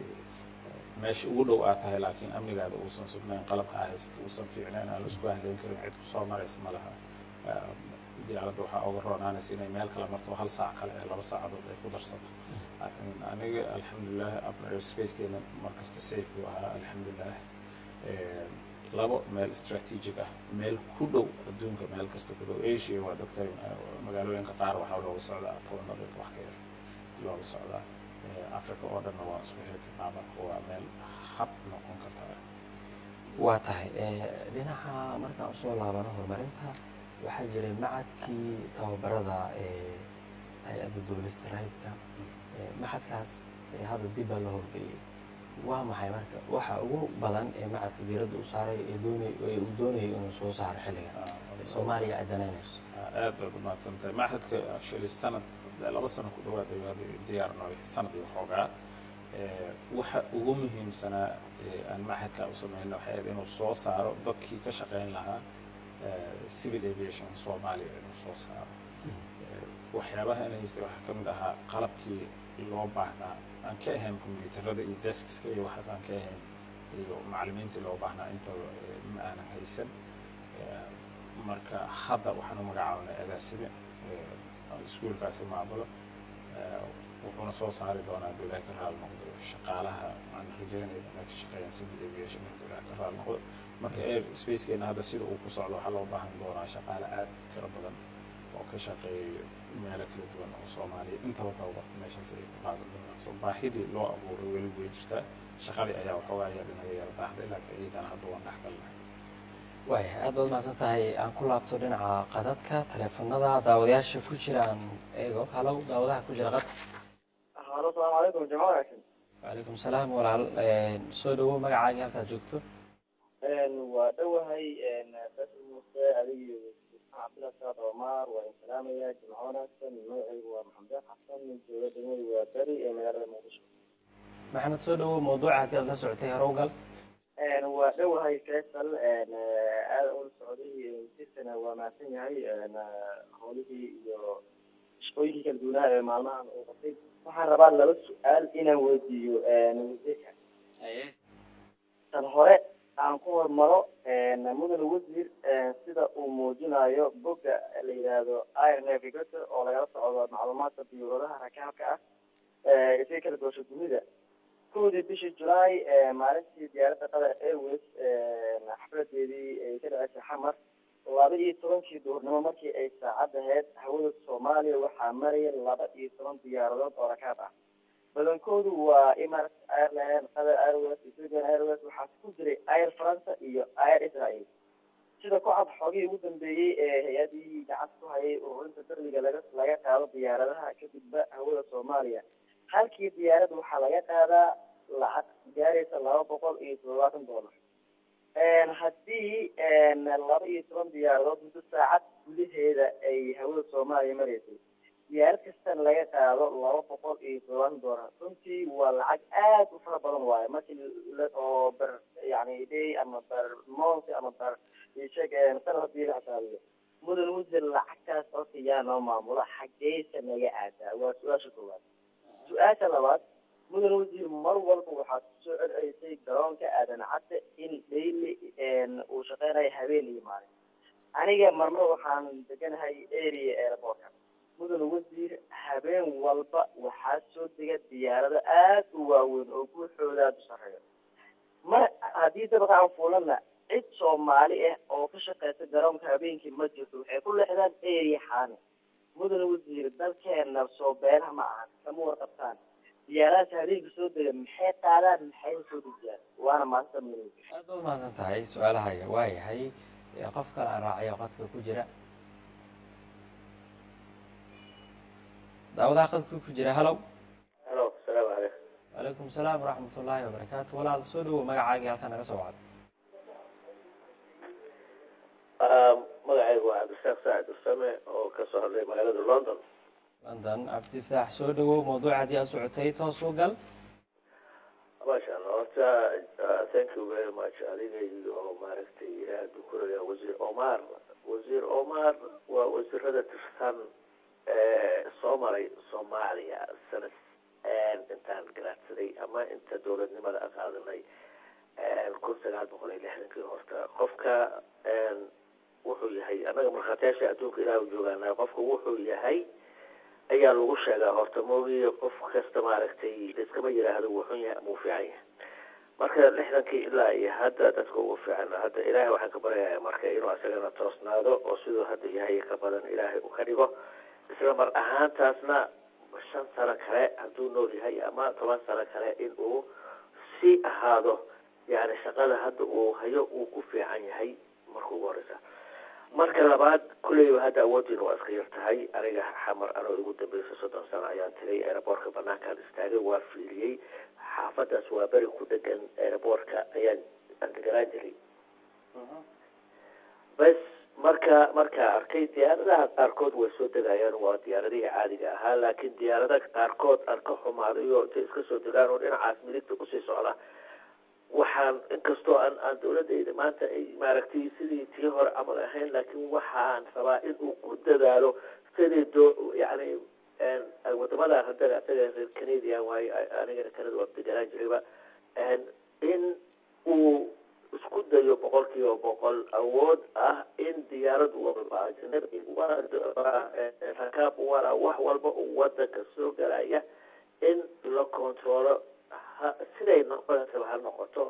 meesha ugu dhow aad tahay laakiin amnigaada uusan sugnayn qalabka aa haysato uusan fiicnayn aan la isku haleyn karin cid ku soo maraysa ma laha Eh, diyaaradda waxaa uga roonaanaysa inay meel kale marto hal saac kale ee laba saacadood ay ku darsato laakiin aniga alxamdulilah upper airspacekeena markasta safe buu ahaa alxamdulilah Eh, labo meel strategic ah meel ku dhow adduunka meel kasta ku dhow asia waa doctor magaalooyinka qaar waxaa looga socdaa toban daqiiq wax ka yar looga socdaa Eh, africa oo dhanna waa isku xiri karnaa marka waa meel hab noqon karta waa tahay eh, dhinaca markaan usoo laabano horumarinta waxaa jiray macadkii tababarada ee hay-adda duulista raydka Eh, macadkaas eh, hadda dib baa loo howlgeliyey waa maxay marka waxa ugu badan ee macadka diiradda u saaray ee doonay ee uu doonayay inuu soo saaro xilligan Ah, soomaaliya ay danaynayso Ah, aad baad umahadsan tahay maxadka actually sanad laba sano ku dhawaad ayuu hadda diyaar noo yahay sanad iyo xoogaa waxa ugu muhiimsanaa aan maxadka u sameyno waxay ahayd inuu soo saaro dadkii ka shaqeyn lahaa civil aviation soomaaliya inuu soo saaro waxyaabaha in haystay waxaa ka mid ahaa qalabkii loo baahnaa aan ka ahayn combyuutarada iyo deskiska iyo waxaas aan ka ahayn iyo macallimiintii loo baahnaa intaba ma aanan haysan marka hadda waxaan u magacaabnay agaasime iskuulkaasi maamulo wuxuuna soo saari doonaa hadduu ilahay ka raali noqdo shaqaalaha aan rajeynayna inay ka shaqeeyaan civil aviation hadduu ilahay ka raali noqdo marka air spacekeena hadda sida uu ku socdo waxaa loo baahan doonaa shaqaale aad tiro badan oo ka shaqeeya meelo kala duwan oo soomaaliya intaba tababarka meeshaas ay ku qaadan doonaan so baahidii loo abuuray weli way jirtaa shaqadii ayaa waxoogaa yar inaga yara daahday laakiin iyadana hadda waan dhex galnay waaya aad baad mahadsan tahay aan ku laabto dhinaca qadadka taleefanada daawadayaasha ku jira aan eego halow daawadaha ku jira qad halo salaamu calaykum jamac wanaagsan wacalaykum salaam walaal soo dhawow magacaagii halkaad joogto waa dhowahay basir muuse adigii cabdillah saad omar waa in salaamaya jimco wanaagsan magacaygu waa maxamed xasan jooga degmadu waa beri ee magaalada muqdisho maxamed soo dhawow mawduuca haddii aad la socotay horowgal waa dhowahay faysal aada ula socday wasiirkana waa mahadsan yahay howlihii iyo shaqooyinkii kala duwanaa ee maalmahan uu qabtay waxaan rabaa laba su-aal inaan weydiiyo wasiirka tan hore aan ku hormaro mudane wasiir sida uu muujinayo bogga la yidhaahdo air navigator oo lagala socdo macluumaadka diyuuradaha rakaabka ah isaga kala goosho dunida kowdii bishii julaay maalintii diyaaradda qatar airways xafladeedii ay ka dhaceysay xamar laba iyo tobankii duhurnimo markii ay saacad ahayd hawada soomaaliya waxaa maraya laba iyo toban diyaaradood oo rakaab ah badankoodu waa emirates airline qatar airways ethiopian airways waxaa ku jiray air france iyo air israel sida ku cad xoogihii ugu dambeeyey ee hay-adihii gacanta ku hayay ururinta darliga laga laga qaado diyaaradaha kadibba hawada soomaaliya halkii diyaarad waxaa laga qaadaa lacag gaaraysa laba boqol iyo toddobaatan dollar haddii laba iyo toban diyaaradood muddo saacad gudaheeda ay hawada soomaaliya maraysay diyaarad kastana laga qaado laba boqol iyo toddobaatan dollar runtii waa lacag aad u fara badan waayo markii oo ber yani day ama ber month ama ber isheg sanad hadii la xisaabiyo mudan wasiir lacagtaas horta yaa noo maamula xaggeysa naga aadaa waa su-aasha koowaad su-aasha labaad mudan wasiir mar walba waxaad kusoo celcelisay garoonka aadan cadde in daily uu shaqeynayo habeen iyo maalin aniga marmar waxaan deganahay area airportka mudan wasiir habeen walba waxaa soo dega diyaarado aad u waaweyn oo guuxooda aada u sarreeyo mar haddii dabqa aan fuulana cid soomaali ah oo ka shaqeysa garoonka habeenkii ma jirto waxay ku leexdaan area xaani mudan wasiir dalkeena soo beelaha ma ahan kama warqabtaan diyaaradaas habeenka soo dega maxay qaadaan maxay soo dejiyaan waana maanta mudan aad baad mahadsan tahay su-aalahaaga waa yahay qof kale aan raacayo qadka ku jira daawadaha qadka ku jira halow halo asalaamu calaykum wacalaykum salaam waraxmat ullaahi wabarakaatu walaal soo dhawow magacaagii halkaa naga soo wacday magacaygu waa cabdisaaq saacid usame oo ka soo hadlay magaalada london london cabdifataax soo dhawow mawduuca haddii aad socotay toos u gal masha allah horta thank you very much adiga iyo maaragtay ilaah dukuraya wasiir omar wasiir omar waa wasiirada tirsan soo maray soomaaliya sanad intaan garaadsaday ama inta dowladnimada a qaadanay kun sagaal boqol iyo lixdankii horta qofka wuxuu yahay annaga markhaatiyaasha adduunka ilaah joogaana qofka wuxuu yahay ayaa lagu sheegaa horta moogiye qof kasta maaragtay laiskama yiraahdo wuu xun yahay ama uu fiican yahay marka lixdankii ilaa iyo hadda dadka ugu fiican hadda ilaahay waxaan ka baryayaa marka inuu asagana toosnaado oo siduu hadda yahay ka badan ilaahay uu ka dhigo isla mar ahaantaasna shan sano kale hadduu nool yahay ama toban sano kale in uu sii ahaado yani shaqada hadda uu hayo uu ku fiican yahay marka ugu horeysa marka labaad kulleyba hadda awoodiina waa iska yar tahay aniga xamar anoo igu dambeysay soddon sano ayaan tegay aeroboortka banaankaan istaagay waa fiiliyey xaafadaas waa beri ku dhegan aeroboortka ayaan andegaraan jiray bas marka markaa arkay diyaaradaha qaarkood way soo degayaan waa diyaaradihii caadiga ahaa laakiin diyaaradaha qaarkood aan ka xumaadayo intay iska soo degaan oo dhinacaas midigta kusii socda waxaan inkastoo aan aan dawladayda maanta ay maaragtay sidii tii hore camal ahayn laakiin waxaan rabaa in uu ku dadaalo sidii do yani wadamada hadda asaga reer canadian waayo anigana canada waa deganaan jirayba in uu isku dayo boqol kiiba boqol awood ah in diyaarad walba ajnabi rakaab wala wax walba uu wadanka soo galaya in la controlo siday noqonaysa ha noqoto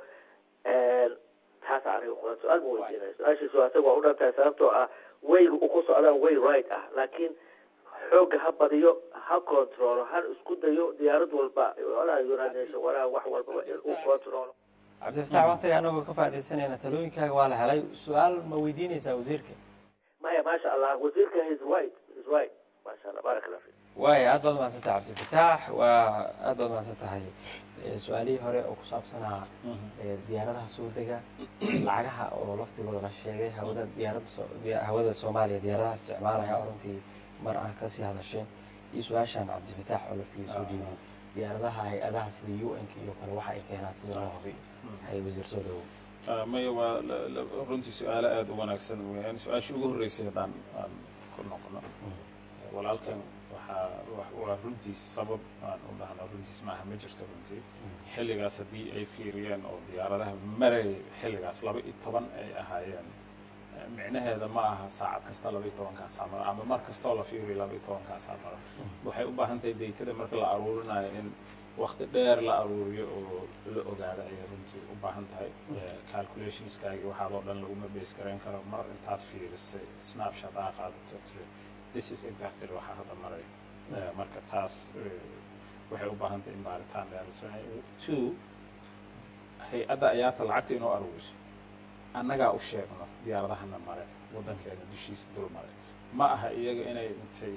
taas aniga kula su-aal ma weydiinay su-aashiisu asaga waa u dhantahay sababtoo ah wayga uu ku socdaan way right ah laakiin xooga ha badiyo ha controlo ha isku dayo diyaarad walba walaa united nation walaa wax walbaba in uu controlo cabdifatax waqtiga anagoo ka faaidaysanayna talooyinkaaga waa la helay su-aal ma weydiinaysaa wasiirka maya maasha allah wasiirka his right his right maasha allah barak allah fik waaya aad baad mahadsan tahay cabdifatax waa aad baad mahadsan tahay su-aalihii hore oo ku saabsanaa diyaaradaha soo dega lacagaha oo laftigooda la sheegay hawada diyaaradda hawada soomaaliya diyaaradaha isticmaalaya oo runtii mar ah kasii hadasheen iyo su-aashaan cabdifatax oo laftigiisa soo dhiibay diyaaradaha hay-adaha sida u n k iyo kale waxa ay keenaan sida loo hubiyo hay wasiir soo dhawow maya waa runtii su-aalo aada u wanaagsan weyaan su-aashii ugu horreysay haddaan aan ku noqono walaalkan waxaa waa runtii sabab aan u dhahno runtiis maaha ma jirto runtii xilligaas haddii ay fiiriyeen oo diyaaradaha maray xilligaas laba iyo toban ay ahaayeen micnaheeda ma aha saacad kasta laba iyo tobankaasaa mara ama mar kastoo la fiiriyo laba iyo tobankaasaa mara waxay u baahan tahay daytada marka la aruurinayo in wakti dheer la aruuriyo oo la ogaado ayay runtii u baahan tahay calculationskaagi waxaadoo dhan laguma base garayn karo mar intaad fiirisay snapshot aa qaadato tiri this is exactly waxaa hadda maray marka taas waxay u baahan tahay in baaritaan dheer la sameeyo two hay-adda ayaata lacagta inoo aruuriso annagaa u sheegno diyaaradahana mare waddankeena dushiisa dul mare ma aha iyaga inay intay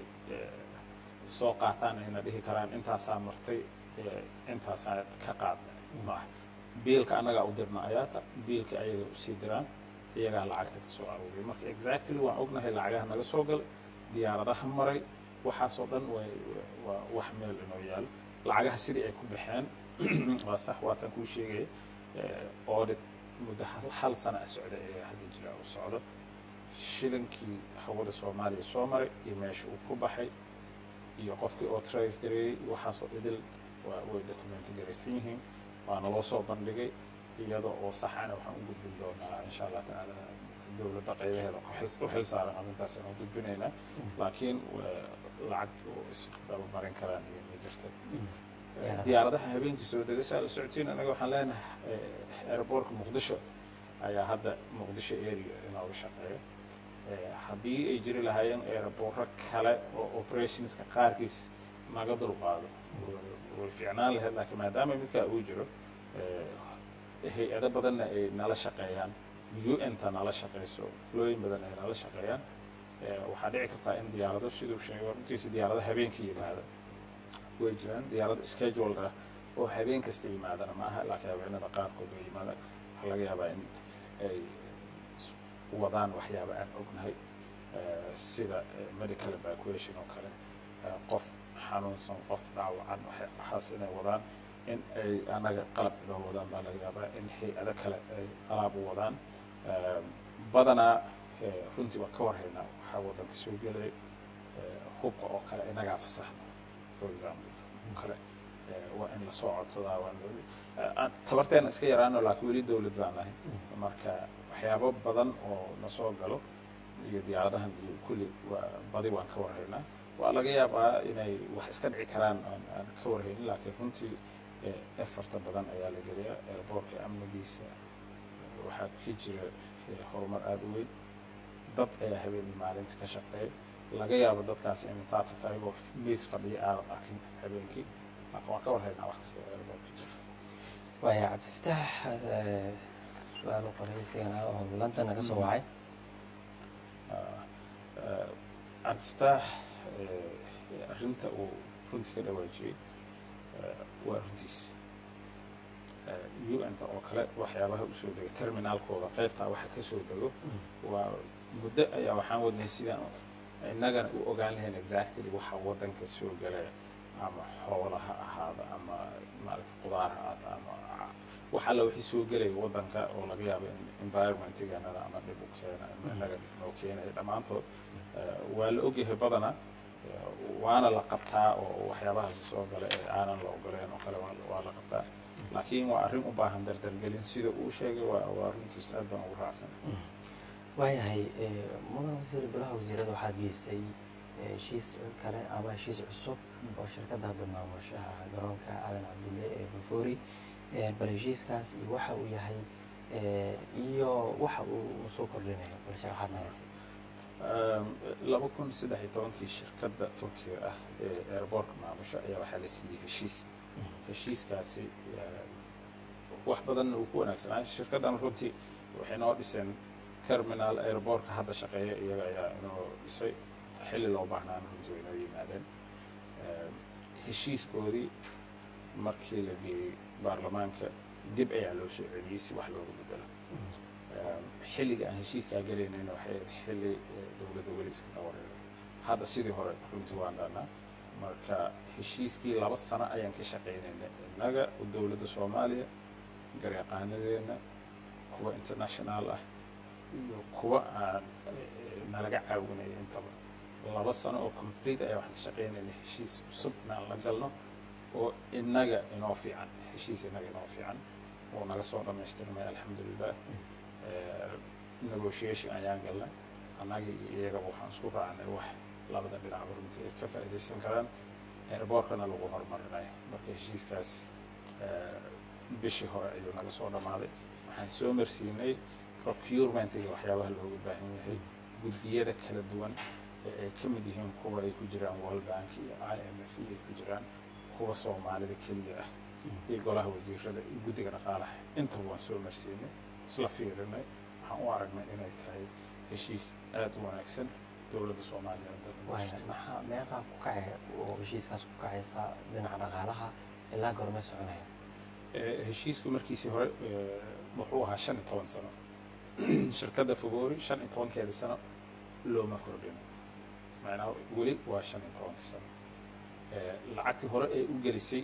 soo qaataan ayna dhihi karaan intaasaa martay intaasaa ka qaadnay ma aha biilka annagaa u dirna ayaata biilka ayaga usii diraan iyagaa lacagta ka soo aruuriya marka exactly waan ognahay lacagaha naga soo galay diyaaradaha maray waxaasoo dhan way waa wax meel inoo yaalo lacagaha sidii ay ku baxeen waa sax waatan kuu sheegaya audit muddo hal sana a socda ee hadda jira u socdo shilinkii hawada soomaaliya soo maray iyo meesha uu ku baxay iyo qofkii oo trace gareeyey waxaasoo idil waa way documenti garaysan yihiin waana loo soo bandhigay iyada oo saxana waxaan u gudbin doonaa insha allah tacaala dowladda qaybaheeda u xil saaran arrintaas aan gudbinaynaa laakiin lacag oo isdabamarin karaan iyo ma jirta diyaaradaha habeenkii soo degashaa la socotiin anaga waxaan leenahay aeroboortka muqdisho ayaa hadda muqdisho area inooga shaqeeya haddii ay jiri lahaayeen aeroboorro kale oo operationska qaarkiis naga dulqaado way fiicnaan lahayd laakiin maadaama midkaa uu jiro hay-ado badanna ay nala shaqeeyaan un-ta nala shaqeyso looyin badan ay nala shaqeeyaan waxaa dhici kartaa in diyaarado siduu sheego runtiisa diyaarado habeenkii yimaada way jiraan diyaarado scheduled ah oo habeen kasta yimaadana maaha laakiin habeenada qaarkood way yimaadaan waxaa laga yaabaa in ay wadaan waxyaaba aan ognahay sida medical evacuation oo kale qof xanuunsan qof dhaawacan waxaas inay wadaan in ay annaga qalab inoo wadaan baa laga yaabaa in hay-ado kale ay alaab u wadaan badanaa runtii waan ka warhaynaa waxaa waddanka soo gelay hubka oo kale inagaa fasaxno for example kale waa in lasoo codsadaa waa tabarteena iska yaraano laakiin weli dowlad baan nahay marka waxyaabo badan oo nasoo galo iyo diyaaradahan iyo kulli waa badi waan ka warhaynaa waa laga yaabaa inay wax iska dhici karaan aan ka warhaynin laakiin runtii efarta badan ayaa la geliyaa airboortka amnigiisa waxaa ka jira horumar aada u weyn dad ayaa habeenii maalinta ka shaqeeya laga yaabo dadkaas in intaa tagta ayagoo miis fadhiya aadan arkin habeenkii marka waan ka warhaynaa wax kasta oo airboortka jira waaya cabdifitaax su-aal u qoray isagana oo london naga soo wacay cabdifitaax arrinta uu runtii ka dhawaajiyey waa runtiis un-ta oo kale waxyaabaha usoo dego terminaalkooda qaybtaa waxa ka soo dego waa muddo ayaa waxaan wadnay sidaan innagana u ogaan lahayn exactly waxa waddanka soo galaya ama xoola ha ahaada ama maaragta qudaar ha ahaata ama wax alla wixii soo gelaya waddanka oo laga yaabo in environmentiganada ama dhib u keena ama innaga dhib noo keenaya dhammaantood eh, waa la ogyahay badanaa eh, waana la qabtaa oo waxyaabahaasi soo gala ee aanan la ogoleen oo kale waa- waa la qabtaa laakiin waa arrin u baahan dardargelin sida uu sheegay waa waa runtiis aad baan ugu raacsan waayahay eh, mudan wasiir golaha wasiirada waxaa geysay eh, heshiis kale ama heshiis cusub oo shirkadda hadda maamusha garoonka calan cabdulle ee bufoori Eh, bal heshiiskaas iyo waxa uu yahay eh, iyo waxa uu soo kordhinayo bal sharaxaad nagasi Um, laba kun saddex iyo tobankii shirkadda turkiga ah ee airbortka maamusha ayaa waxaa la siiyey heshiis heshiiskaasi eh, wax badanna uu ku wanaagsanaa shirkaddan runtii waxay noo dhiseen terminal airbortka hadda shaqeeya iyaga ayaa inoo dhisay xilli loo baahnaan runtii way inoo yimaadeen Eh, heshiiskoodii markii la geeyey baarlamaanka dib ayaa loo soo celiyey si wax looga bedelo xilliga aan heshiiskaa gelaynayna waxay ahayd xilli eh, dowladda weli iska dawareeray hadda sidii hore runtii waan dhahnaa marka heshiiskii laba sano ayaan ka shaqaynaynay innaga dowladda soomaaliya garyaqaanadeenna kuwa international ah iyo kuwa aan eh, nalaga caawinaya intaba laba sano oo complete ayaa waxaan ka shaqaynaynay heshiis cusub inaan la galno oo innaga inoo fiican heshiis innaga inoo fiican oo naga soo dhammaystirmay alxamdulilah Eh, negotiation ayaan galnay annaga iyo iyagaba waxaan isku raacnay wax labada dhinacba runtii ay ka faa'iidaysan karaan airbortkana lagu horumarinayo marka heshiiskaas eh, bishii hore ayuu naga soo dhammaaday waxaan soo marsiinay procurementiga waxyaabaha looga baahan yahay guddiyada kala duwan ee ay ka mid yihiin kuwa ay ku jiraan world bank iyo i m f ay ku jiraan kuwa soomaalida keliya ah iyo golaha wasiirada iyo guddiga dhaqaalaha intaba waan soo marsiinay isla fiirinay waxaan u aragnay inay tahay heshiis aad u wanaagsan dowladda soomaaliya waaya maxaa meeqaa ku kacay oo heshiiskaas ku kacaysa dhinaca dhaqaalaha ilaa goormee soconaya Eh, heshiisku markiisii hore eh, wuxuu ahaa shan iyo toban sano shirkadda fogoori shan iyo tobankeeda sano looma kordhin macnaha weli waa shan iyo tobankii sano Eh, lacagtii hore ee u gelisay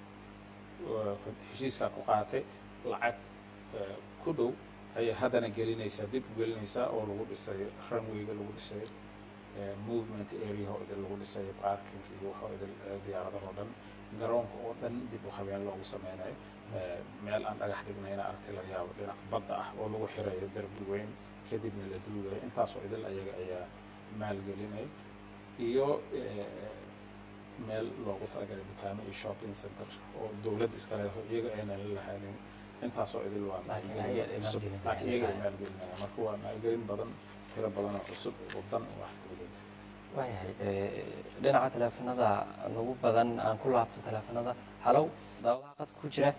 waa heshiiskaa ku qaatay lacag eh, ku dhow ayay haddana gelinaysaa dib u gelinaysaa oo lagu dhisay runwayga lagu dhisay eh, movement area oo idin lagu dhisay parking iyo waxoo idin eh, diyaaradaha oo dhan garoonka oo dhan dib u habeen loogu sameynayo Eh, meel aan dhagax dhignayna aragti laga yaabo dhinac badda ah oo lagu xirayo derbi weyn kadibna la duugayo intaasoo idil ayaga ayaa maalgelinay iyo eh, meel loogu talagalay dukaamo iyo shopping center oo dowladda iska leedahay iyaga aynan la lahaanin intaasoo idil waa Laakiin maalgelin ayaga ay cusub maalgelinayaan, laakiin iyaga ay sax. maalgelinayaan marka waa maalgelin badan tiro badan oo cusub oo dan u ah dowladda waayahay eh, dhinaca teleefanada nagu badan aan ku laabto teleefanada halow daawadaha qadka ku jira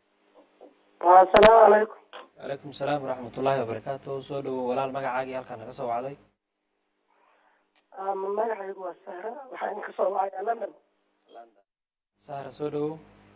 asalaamu calaykum calaykum salaam waraxmatullaahi wabarakaatu soo dhawow walaal magacaagii halkaa naga soo wacday ama magacaygu waa sahra waxaa idinka soo wacayaa london sahra soo dhawow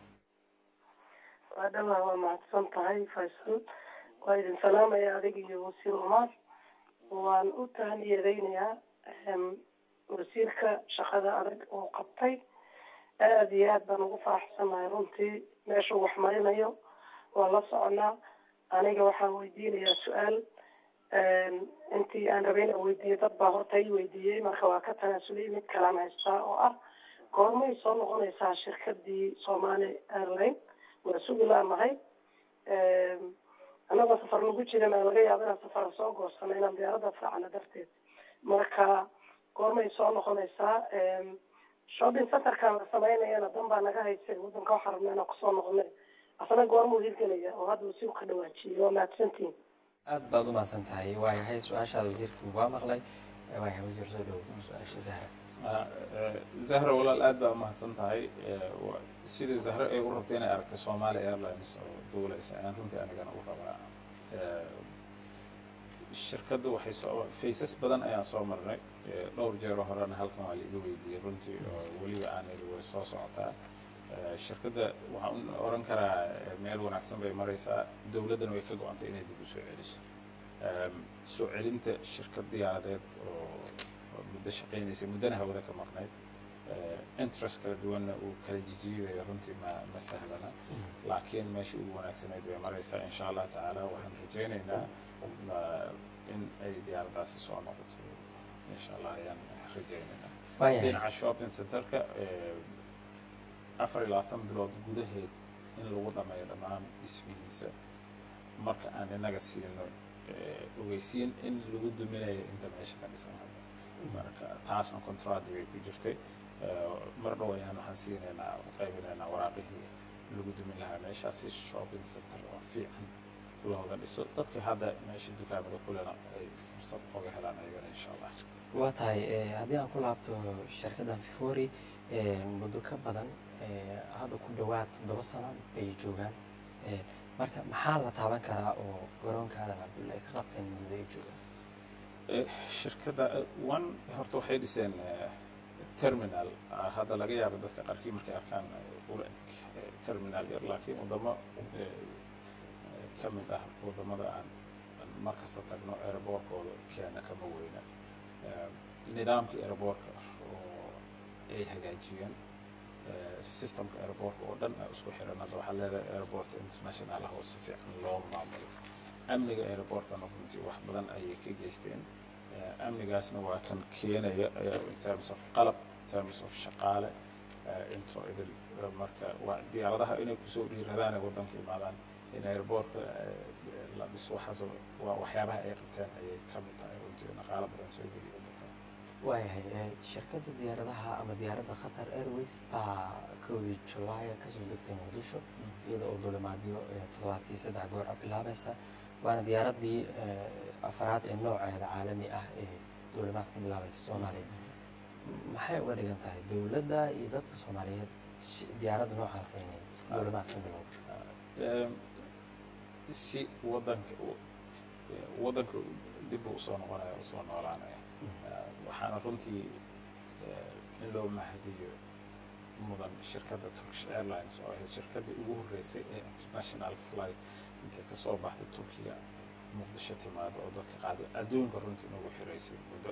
waa dhawaa waa mahadsan tahay faysal waa idin salaamaya adiga iyo wasiir umar waan u tahaniyadaynayaa em, wasiirka shaqada adag oo qabtay aada iyo aad baan ugu faraxsanahay runtii meeshuu wax marinayo waa la soconaa aniga waxaan weydiinayaa su-aal em, intii aan rabay inaan weydiiyo dad baa horta i weydiiyey marka waa ka tanaasulay mid kalaan haystaa oo ah goormay soo noqonaysaa shirkadii somali airline waa sugi laanahay annagoo safar lagu jiran laga yaabo inaan safar soo goosano inaan diyaaradda raacno darteed marka goormay soo noqonaysaa shopping centerkan la samaynayana dan baa naga haysay wadanka waxaa rabnaa inaan kusoo noqonay asna goormuu hirgelaya oo hadda wasiir ka dhawaajiyey waa mahadsantihin aad baad u mahadsan tahay waayahay su-aashaada wasiirkii waa maqlay waayahay wasiir soo dhawow su-aasha zahra Ah, eh, zahra walaal aad baa umahadsan tahay Eh, wa- sidai zahra ay u rabtay inay aragtay somalia airlines oo duulaysa ayaan runtii anigana u rabaa Eh, shirkaddu waxay soo faysas badan ayaan soo marnay Eh, dhowr jeero horena halkan waa laiga weydiiyey runtii oo weliba aan iri way soo socotaa Eh, shirkadda waxaan u oran karaa eh, meel wanaagsan bay maraysaa dowladdana way ka go-antay inay dib u soo celiso Em, soo celinta shirkad diyaaradeed oo oo muddo shaqaynaysay muddana hawada ka maqnayd Eh, interest kala duwanna uu kala jijiidayo runtii ma ma sahlana laakiin meeshii ugu wanaagsanayd way maraysaa insha allah tacaala waxaan rajaynaynaa ma- in ay diyaaraddaasi soo noqoto insha allah ayaan rajaynaynaa waayahay dhinaca shopping centerka eh, afar iyo labaatan bilood gudaheed in lagu dhameeyo dhammaan dhismihiisa marka aan inaga siino eh, ogeysiin in lagu duminayo inta meesha ka dhisan hadda marka taasna contract bay ku jirtay Eh, mar dhow ayaan waxaan siinaynaa qaybinaynaa waraaqihii lagu dumin lahaa meeshaasi shopping center oo fiican looga dhiso dadka hadda meesha dukaamada kulena ay fursad oga helaan ayagana insha allah waa tahay eh, haddii aan ku laabto shirkaddan fifori eh, muddo ka badan eh, hadda ku dhowaad toddoba sano ay joogaan Eh, marka maxaa la taaban karaa oo garoonka aadan cabdulle ay ka qabteen muddada ay joogaan Eh, shirkadda eh, one horta waxay dhiseen eh, terminal ah, hadda laga yaabo dadka qaarkii markay arkaan eh, ula eg eh, terminal yar laakiin wadamo eh, eh, ka mid ah wadamada aan aan mar kasta tagno aeroboortkooda keena kama weyna Eh, nidaamka aeroboortka oo ay hagaajiyeen eh, systemka aeroboortka oo dhan ay isku xiran hadda waxaa leedahay aeroport international ah oo si fiican loo maamulo amniga aeroboortkana runtii wax badan ayay ka geysteen Eh, amnigaasna waa kan keenaya eh, in terms of qalab in terms of shaqaale eh, into idil eh, marka waa diyaaradaha inay kusoo dhiiradaan ee waddanka imaadaan in airboortka eh, la dhiso waxaas oo- waa waxyaabaha ay qabteen ayay ka mid tahay runtii dhaqaalo badan soo geliya waddanka waayahay eh, shirkadda diyaaradaha ama diyaaradda qatar airways baa kowdii julaaya kasoo degtay muqdisho iyada oo duulimaadyo eh, toddobaadkii saddex goor ah bilaabaysa waana diyaaraddii eh, afraad ee nooceeda caalami ah ee duulimaad ka bilaabaysa soomaaliya maxay uga dhigan tahay dowladda iyo dadka soomaaliyeed shi- diyaaradda noocaas inay duulimaad ka bilowdo Em, si waddanka u- eh, waddanka dib uu usoo noqonaya usoo noolaanaya Eh, waxaana runtii eh, in loo mahadiyo mudan shirkadda turkish airlines oo ahayd shirkaddii ugu horreysay ee international flight intay ka soo baxday turkiga muqdisho timaado oo dadka qaada adduunka runtii nagu xiraysay muddo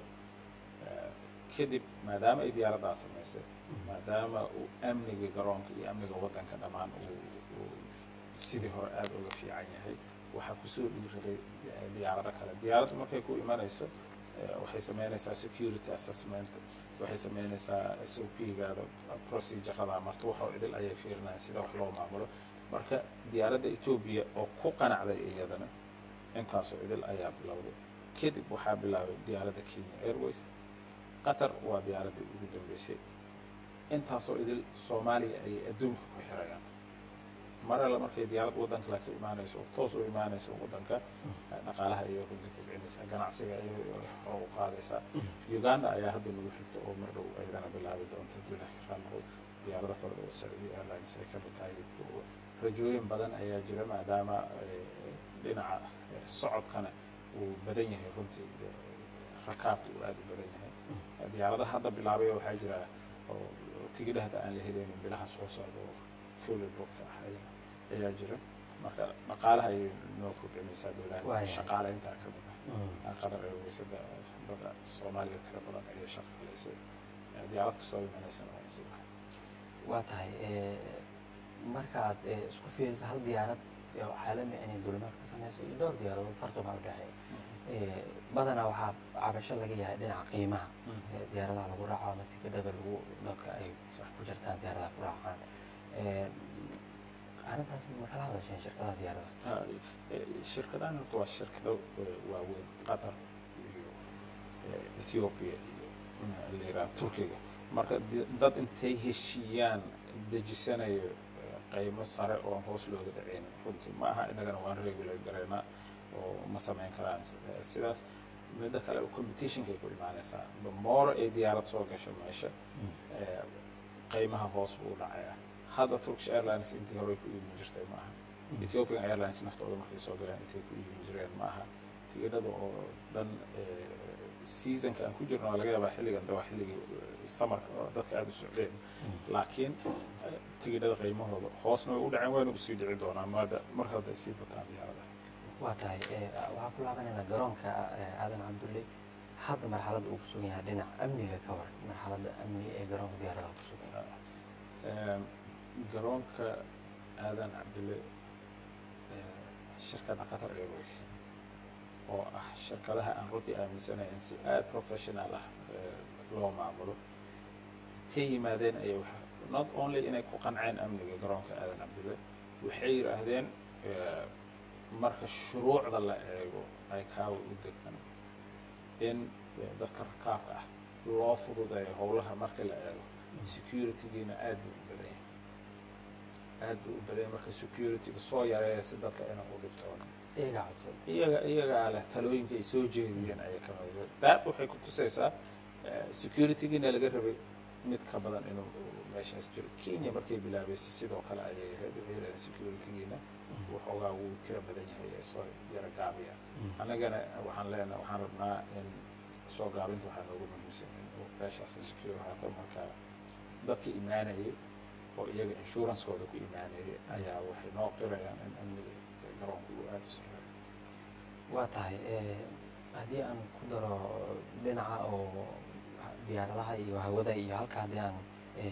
Eh, kadib maadaama ay diyaaraddaa samaysay maadaama uu amniga garoonka iyo amniga waddanka dhammaan uu uu sidii hore aada uga fiican yahay waxaa kusoo dhiiraday eh, diyaarado kale diyaaraddu markay ku imanayso eh, waxay sameynaysaa security assessment waxay sameynaysaa s o p-gaada procedurada marta waxoo idil ayay fiirinayaan sida wax loo maamulo marka diyaaradda etoobiya oo ku qanacday iyadana intaasoo idil ayaa bilowday kadib waxaa bilaabay diyaaradda kenya airways qatar waa diyaaraddii ugu dambeysay intaasoo idil soomaaliya ayay adduunka ku xirayaan mar alle markay diyaarad waddan kale ka imaanayso oo toos u imaanayso waddanka dhaqaalaha ayay runtii kobcinaysaa ganacsiga ayay hor u qaadaysaa uganda ayaa hadda nagu xigta oo mar dhow ayadana bilaabi doonta duulaha karaanqo diyaarado kale oo saudi airlines ay ka mid tahay rajooyin badan ayaa jira maadaama eh, dhinaca eh, socodkana uu badan yahay runtii eh, rakaabka uu aada u badan yahay diyaaradaha hadda bilaabaya waxaa jira oo tigidhahda aan la helaynin bilaha soo socda oo fully booked ah ayaa- ayaa jira marka dhaqaalaha ayay noo kobcinaysaa dowlaha Waayahay. shaqaaleynta ka mid ah qadar airwaysada dada soomaaliya tiro badan ayay shaqaalaysay diyaarad kastoo imanaysana waa nasiib ah waa tahay eh, markaad eh, isku fiiriso hal diyaarad oo caalami ah inay duulimaad ka sameyso iyo dhowr diyaaradood farqi baa u dhexeeya Eh, badanaa waxaa cabasho laga yahay dhinaca qiimaha eh, diyaaradaha lagu raaco ama tikidhada lagu dadka ay ku jirtaan diyaaradaha ku raacaan Eh, arrintaas ma kala hadasheen shirkadaha diyaaradaha Ha, eh, shirkadahan horta waa shirkado eh, waaweyn qatar iyo eh, ethiopia iyo mm, la yidhaha turkiga marka di- dad intay heshiiyaan dejisanayo eh, qiimo sare oo aan hoos looga dhaceyn runtii ma aha inagana waan regular garaynaa oo ma samayn karaan Eh, sidaas midda kale competitionkay ku imaanaysaa the more ay diyaarad soo gasho meesha eh, qiimaha hoos buu u dhacayaa hadda turkish airlines intii hore ku iibin jirtay ma aha ethiopian airlines naftooda markay soo galeen intay ku iibin jireen ma aha tigidhada oo dhan eh, seasonka aan ku jirno waa laga yaabaa xilligan de waa xilligii eh, samarka oo dadka aada u socdeen laakiin eh, tigidhada qiimahooda hoosna way u dhaceen wayna usii dhici doonaan maada mar hadday sii bataan diyaaradaha waa tahay waxaan ku laabanaynaa garoonka aadan cabdulle hadda marxaladda uu ku sugan yahay dhinac amniga ka war marxaladda amni ee garoonka diyaaradaha ku sugan yahay garoonka aadan cabdulle shirkadda qatar airways oo ah shirkadaha aan runtii aaminsanayn si aada professional ah loo maamulo ka yimaadeen ayay not only inay ku qanceen amniga garoonka aadan cabdulle waxay yidhaahdeen marka shuruucda la eego ay kaawa u degan in dadka rakaabka ah loo fududeeyo howlaha marka la eego securitygiina aad buu u badan yahay aad buu u badan yahay marka securityga soo yareeya si dadka inay u dhibtoon iyagaa codsan iyaga iyagaa leh talooyinka ay soo jeediyeen ayay ka mid daaq waxay ku tusaysaa securitygiina laga rabay mid ka badan inuu meeshaas jiro kenya markay bilaabaysay sidoo kale ayay ahayd waxay yidhahdeen securitygiina waxoogaa wuu tiro badan yahay ee soo yara gaabiya annagana waxaan leenahay waxaan rabnaa in soo gaabinta waxaa noogu muhiimsan in meeshaas secure haato marka dadka imaanayay oo iyaga insurancekooda ku imaanayay ayaa waxay noo qirayaan in amniga garoonka uu aada u sareeyo waa tahay haddii aan ku daro dhinaca oo diyaaradaha iyo hawada iyo halka haddii aan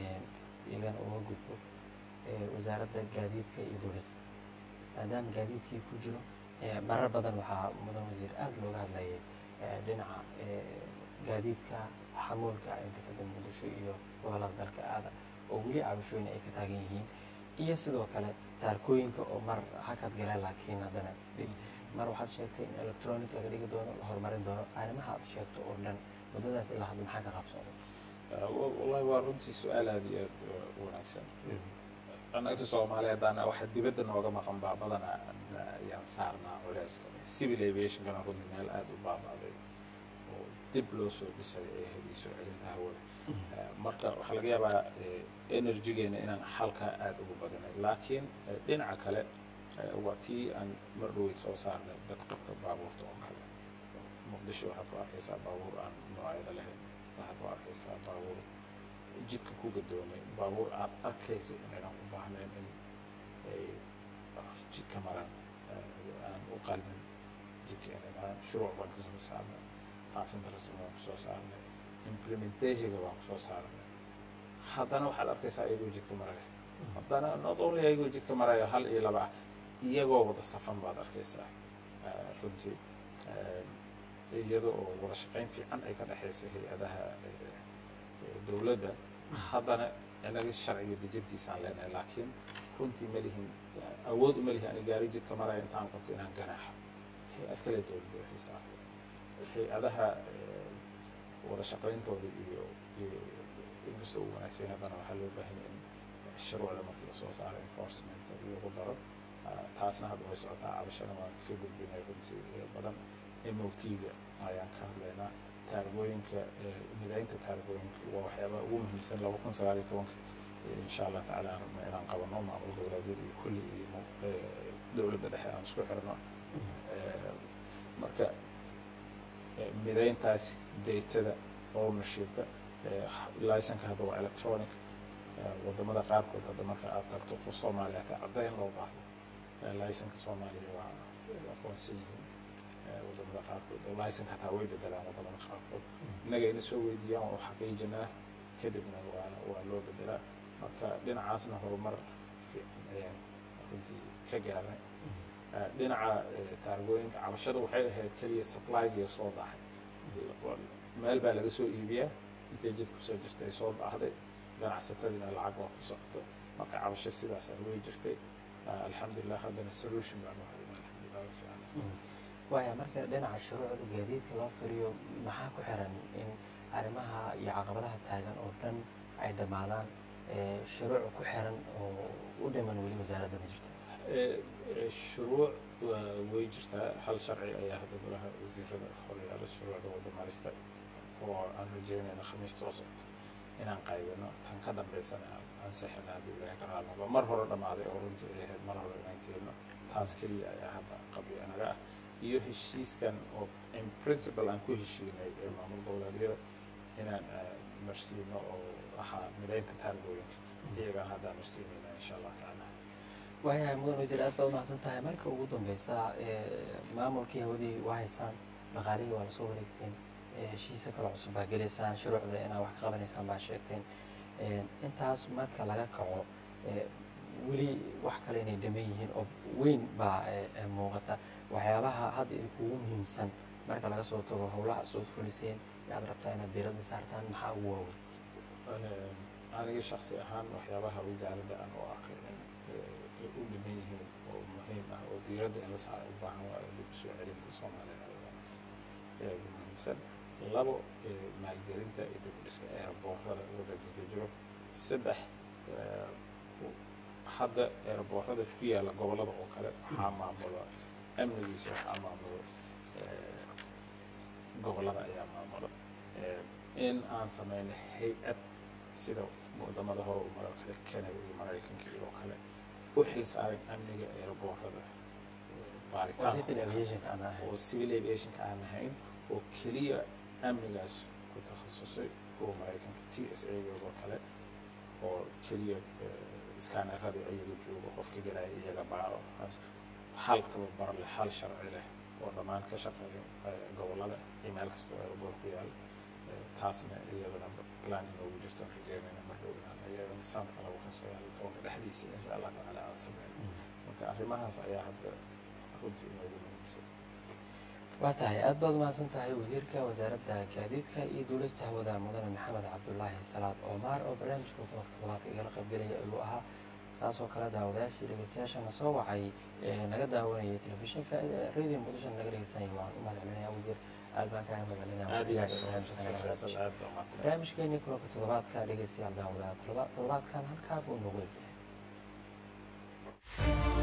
iyagana uga gudbo wasaaradda gaadiidka iyo duulista maadaama gaadiidkii ku jiro marar badan waxaa mudan wasiir aada looga hadlayay dhinaca gaadiidka xamuulka dekada muqdisho iyo gobolada dalka aada oo weli cabashooyin ay ka taagan yihiin iyo sidoo kale taarkooyinka oo mar hakad gala laakiin haddana dib mar waxaad sheegtay in electronic laga dhigi doono la horumarin doono arrimaha aad sheegto oo dhan muddadaas ilaa hadda maxaa ka qabsooday wallahi waa runtii su-aal aada iyo aad u wanaagsan anagta soomaaliya haddana waxa dibadda nooga maqan baa badana ayaan saarnaa culeyska civil aviationkana runtii meel aada u baabaaday oo dib loo soo dhisay ee heli soo celinta hawada marka waxaa laga yaabaa energygeena inaan halkaa aada ugu badinay laakiin dhinaca kale waa tii aan mar dhaweyd soo saarnay badqabka baabuurta oo kale muqdisho waxaad ku arkaysaa baabuur aan noocyada lahayn waxaad ku arkaysaa baabuur jidka ku gadoomay baabuur aad arkaysa inaynan u baahnayn in ay jidka maraan aan u qalmin jidka inay maraan shuruuc baan kasoo saarnay faafinta rasmi baan kusoo saarnay implementationka baan kusoo saarnay haddana waxaad arkaysaa iyagoo jidka maraya haddana not only iyagoo jidka maraya hal iyo laba ah iyagoo wada safan baad arkaysaa runtii iyada oo wada shaqayn fiican ay ka dhexaysa hay-adaha dowladda haddana inaga sharciga dejintiisaan leenahay laakiin runtii ma lihin awood uma lihi ani gaari jidka maraya intaan qabto inaan ganaaxo hay-ad kale dowladda waxay saartay hay-adaha wada shaqayntooda iyo iyo inkastoo u wanaagsan haddana waxaa loo baahanya in shuruucda markii lasoo saaro enforcement lagu daro taasna hadda way socotaa cabashana waan ka gudbinay runtii badan mot-ga ayaan ka hadlaynaa taargooyinka midaynta taargooyinka waa waxyaabaha ugu muhiimsan laba kun sagaal iyo tobanka insha allah tacaala aan rabna inaan qabano maamul goboleedyada iyo kulli iyo dowladda dhexe aan isku xirno marka midayntaas datada ownershipka licenka hadda waa electronic wadamada qaarkood hadda marka aad tagto qof soomaaliya hataa caddayn loo baahdo licenka soomaaliya waa aqoonsan yihiin wadamada qaarkood oo licenka hataa way bedelaan wadamada qaarkood innaga ina soo weydiiyaan waa u xaqiijinaa kadibna waa waa loo bedelaa marka dhinacaasna horumar fiican ayaan runtii ka gaarnay dhinaca taargooyinka cabashada waxay ahayd keliya supplygiyo soo dahay meel baa laga soo iibiyaa intay jid kusoo jirtay soo daahday ganacsatadiina lacag waa ku socoto marka cabasho sidaas way jirtay alxamdulilah haddana solution baan wahaynaa alxamdulilah wa fiican waaya marka dhinaca shuruucda gaadiidka loo firiyo maxaa ku xiran in arrimaha iyo caqabadaha taagan oo dhan ay dhammaadaan shuruuc ku xiran oo u dhiman weli wasaaradda ma jirta shuruuc way jirtaa hal sharci ayaa hadda golaha wasiirada horyaala shuruucda wadamarista oo aan rajeynayna khamiista oo socota inaan qaybino tan ka dambaysana ansixina haddii ilahay ka raalnoqdo mar hore dhammaaday oo runtii ay ahayd mar hore inaan keenno taas keliya ayaa hadda qabyo anaga ah iyo heshiiskan oo in principle aan ku heshiinay ee maamul goboleedyada inaan marsiino oo ahaa midaynta taargooyinka iyagaan haddaan marsiinayna insha allah tacaala waayahay mudan wasiir aad baad umahadsan tahay marka ugu dambeysa ee, maamulkii hawadii waa haysaan dhaqaalihii waa lasoo wareegteen ee, heshiisa kale cusub baa gelaysaan shuruucda inaad wax ka qabanaysaan baa sheegteen Ee, intaas marka laga kaco ee, weli wax kale inay dhaman yihiin oo weyn baa ee, ee, muuqata waxyaabaha hadda idinkugu muhiimsan marka laga soo tago howlaha soo fuliseen yaad rabtaa inaad diiradda saartaan maxaa ugu waaweyn aniga shaksi ahaan waxyaabaha wasaaradda aan u arkay in ay u dhiman yihiin oo muhiim ah oo diiradda in la saaro u baahan waayo dib u soo celinta soomaaliya airlines ayaa ugu muhiimsan labo eh, maalgelinta iyo dib u dhiska aeroboortada waddanka ka jiro saddex eh, u- hadda aeroboortada ku yaalla gobollada oo kale waxaa maamula amnigiisa waxaa maamula eh, gobollada ayaa maamula Eh, in aan sameyno hay-ad sida wadamada hore u maro kale canada iyo maraykanka iyo oo kale u xil saaran amniga aeroboortada waa civil baaritaanka aviation aan ahay oo civil aviationka aan ahayn oo keliya amnigaas ku takhasusay kuwa maraykanka t s a oo kale oo keliya iskaaneradii iyaga joogo qofka galaya iyaga baaro taas hal tababar leh hal sharci leh oo dhammaan ka shaqeeya eh, gobollada iyo meel kasta oo aeroboor ku yaal Eh, taasna iyadana planka noogu jirto aan rajeynayna marka ogaan iyadana sanadka laba kun sagaal iyo tobanka dhexdiisa insha allah tacaala aan sameyno marka arrimahaas ayaa hadda runtii inoogu muhiimsan waa tahay aad baad umahadsan tahay wasiirka wasaaradda gaadiidka iyo duulista hawada mudane maxamed cabdulaahi salaad oomar oo barnaamijka kulanka toddobaadka igala qaybgelaya ayuu ahaa saas oo kale daawadayaashii dhegeystayaashana soo wacay ee naga daawanayay telefishinka ee radio muqdisho naga dhegeysanaya waan u mahadcelinaya wasiir aad baan kaaga mahadcelinaya aad iyo aad barnaamijka naga faysal dhegeysanaya. aad baa umahadsan barnaamijkeenii kulanka toddobaadka dhegeystayaal daawadaha toddobaadkan halkaa buu noogu egyahay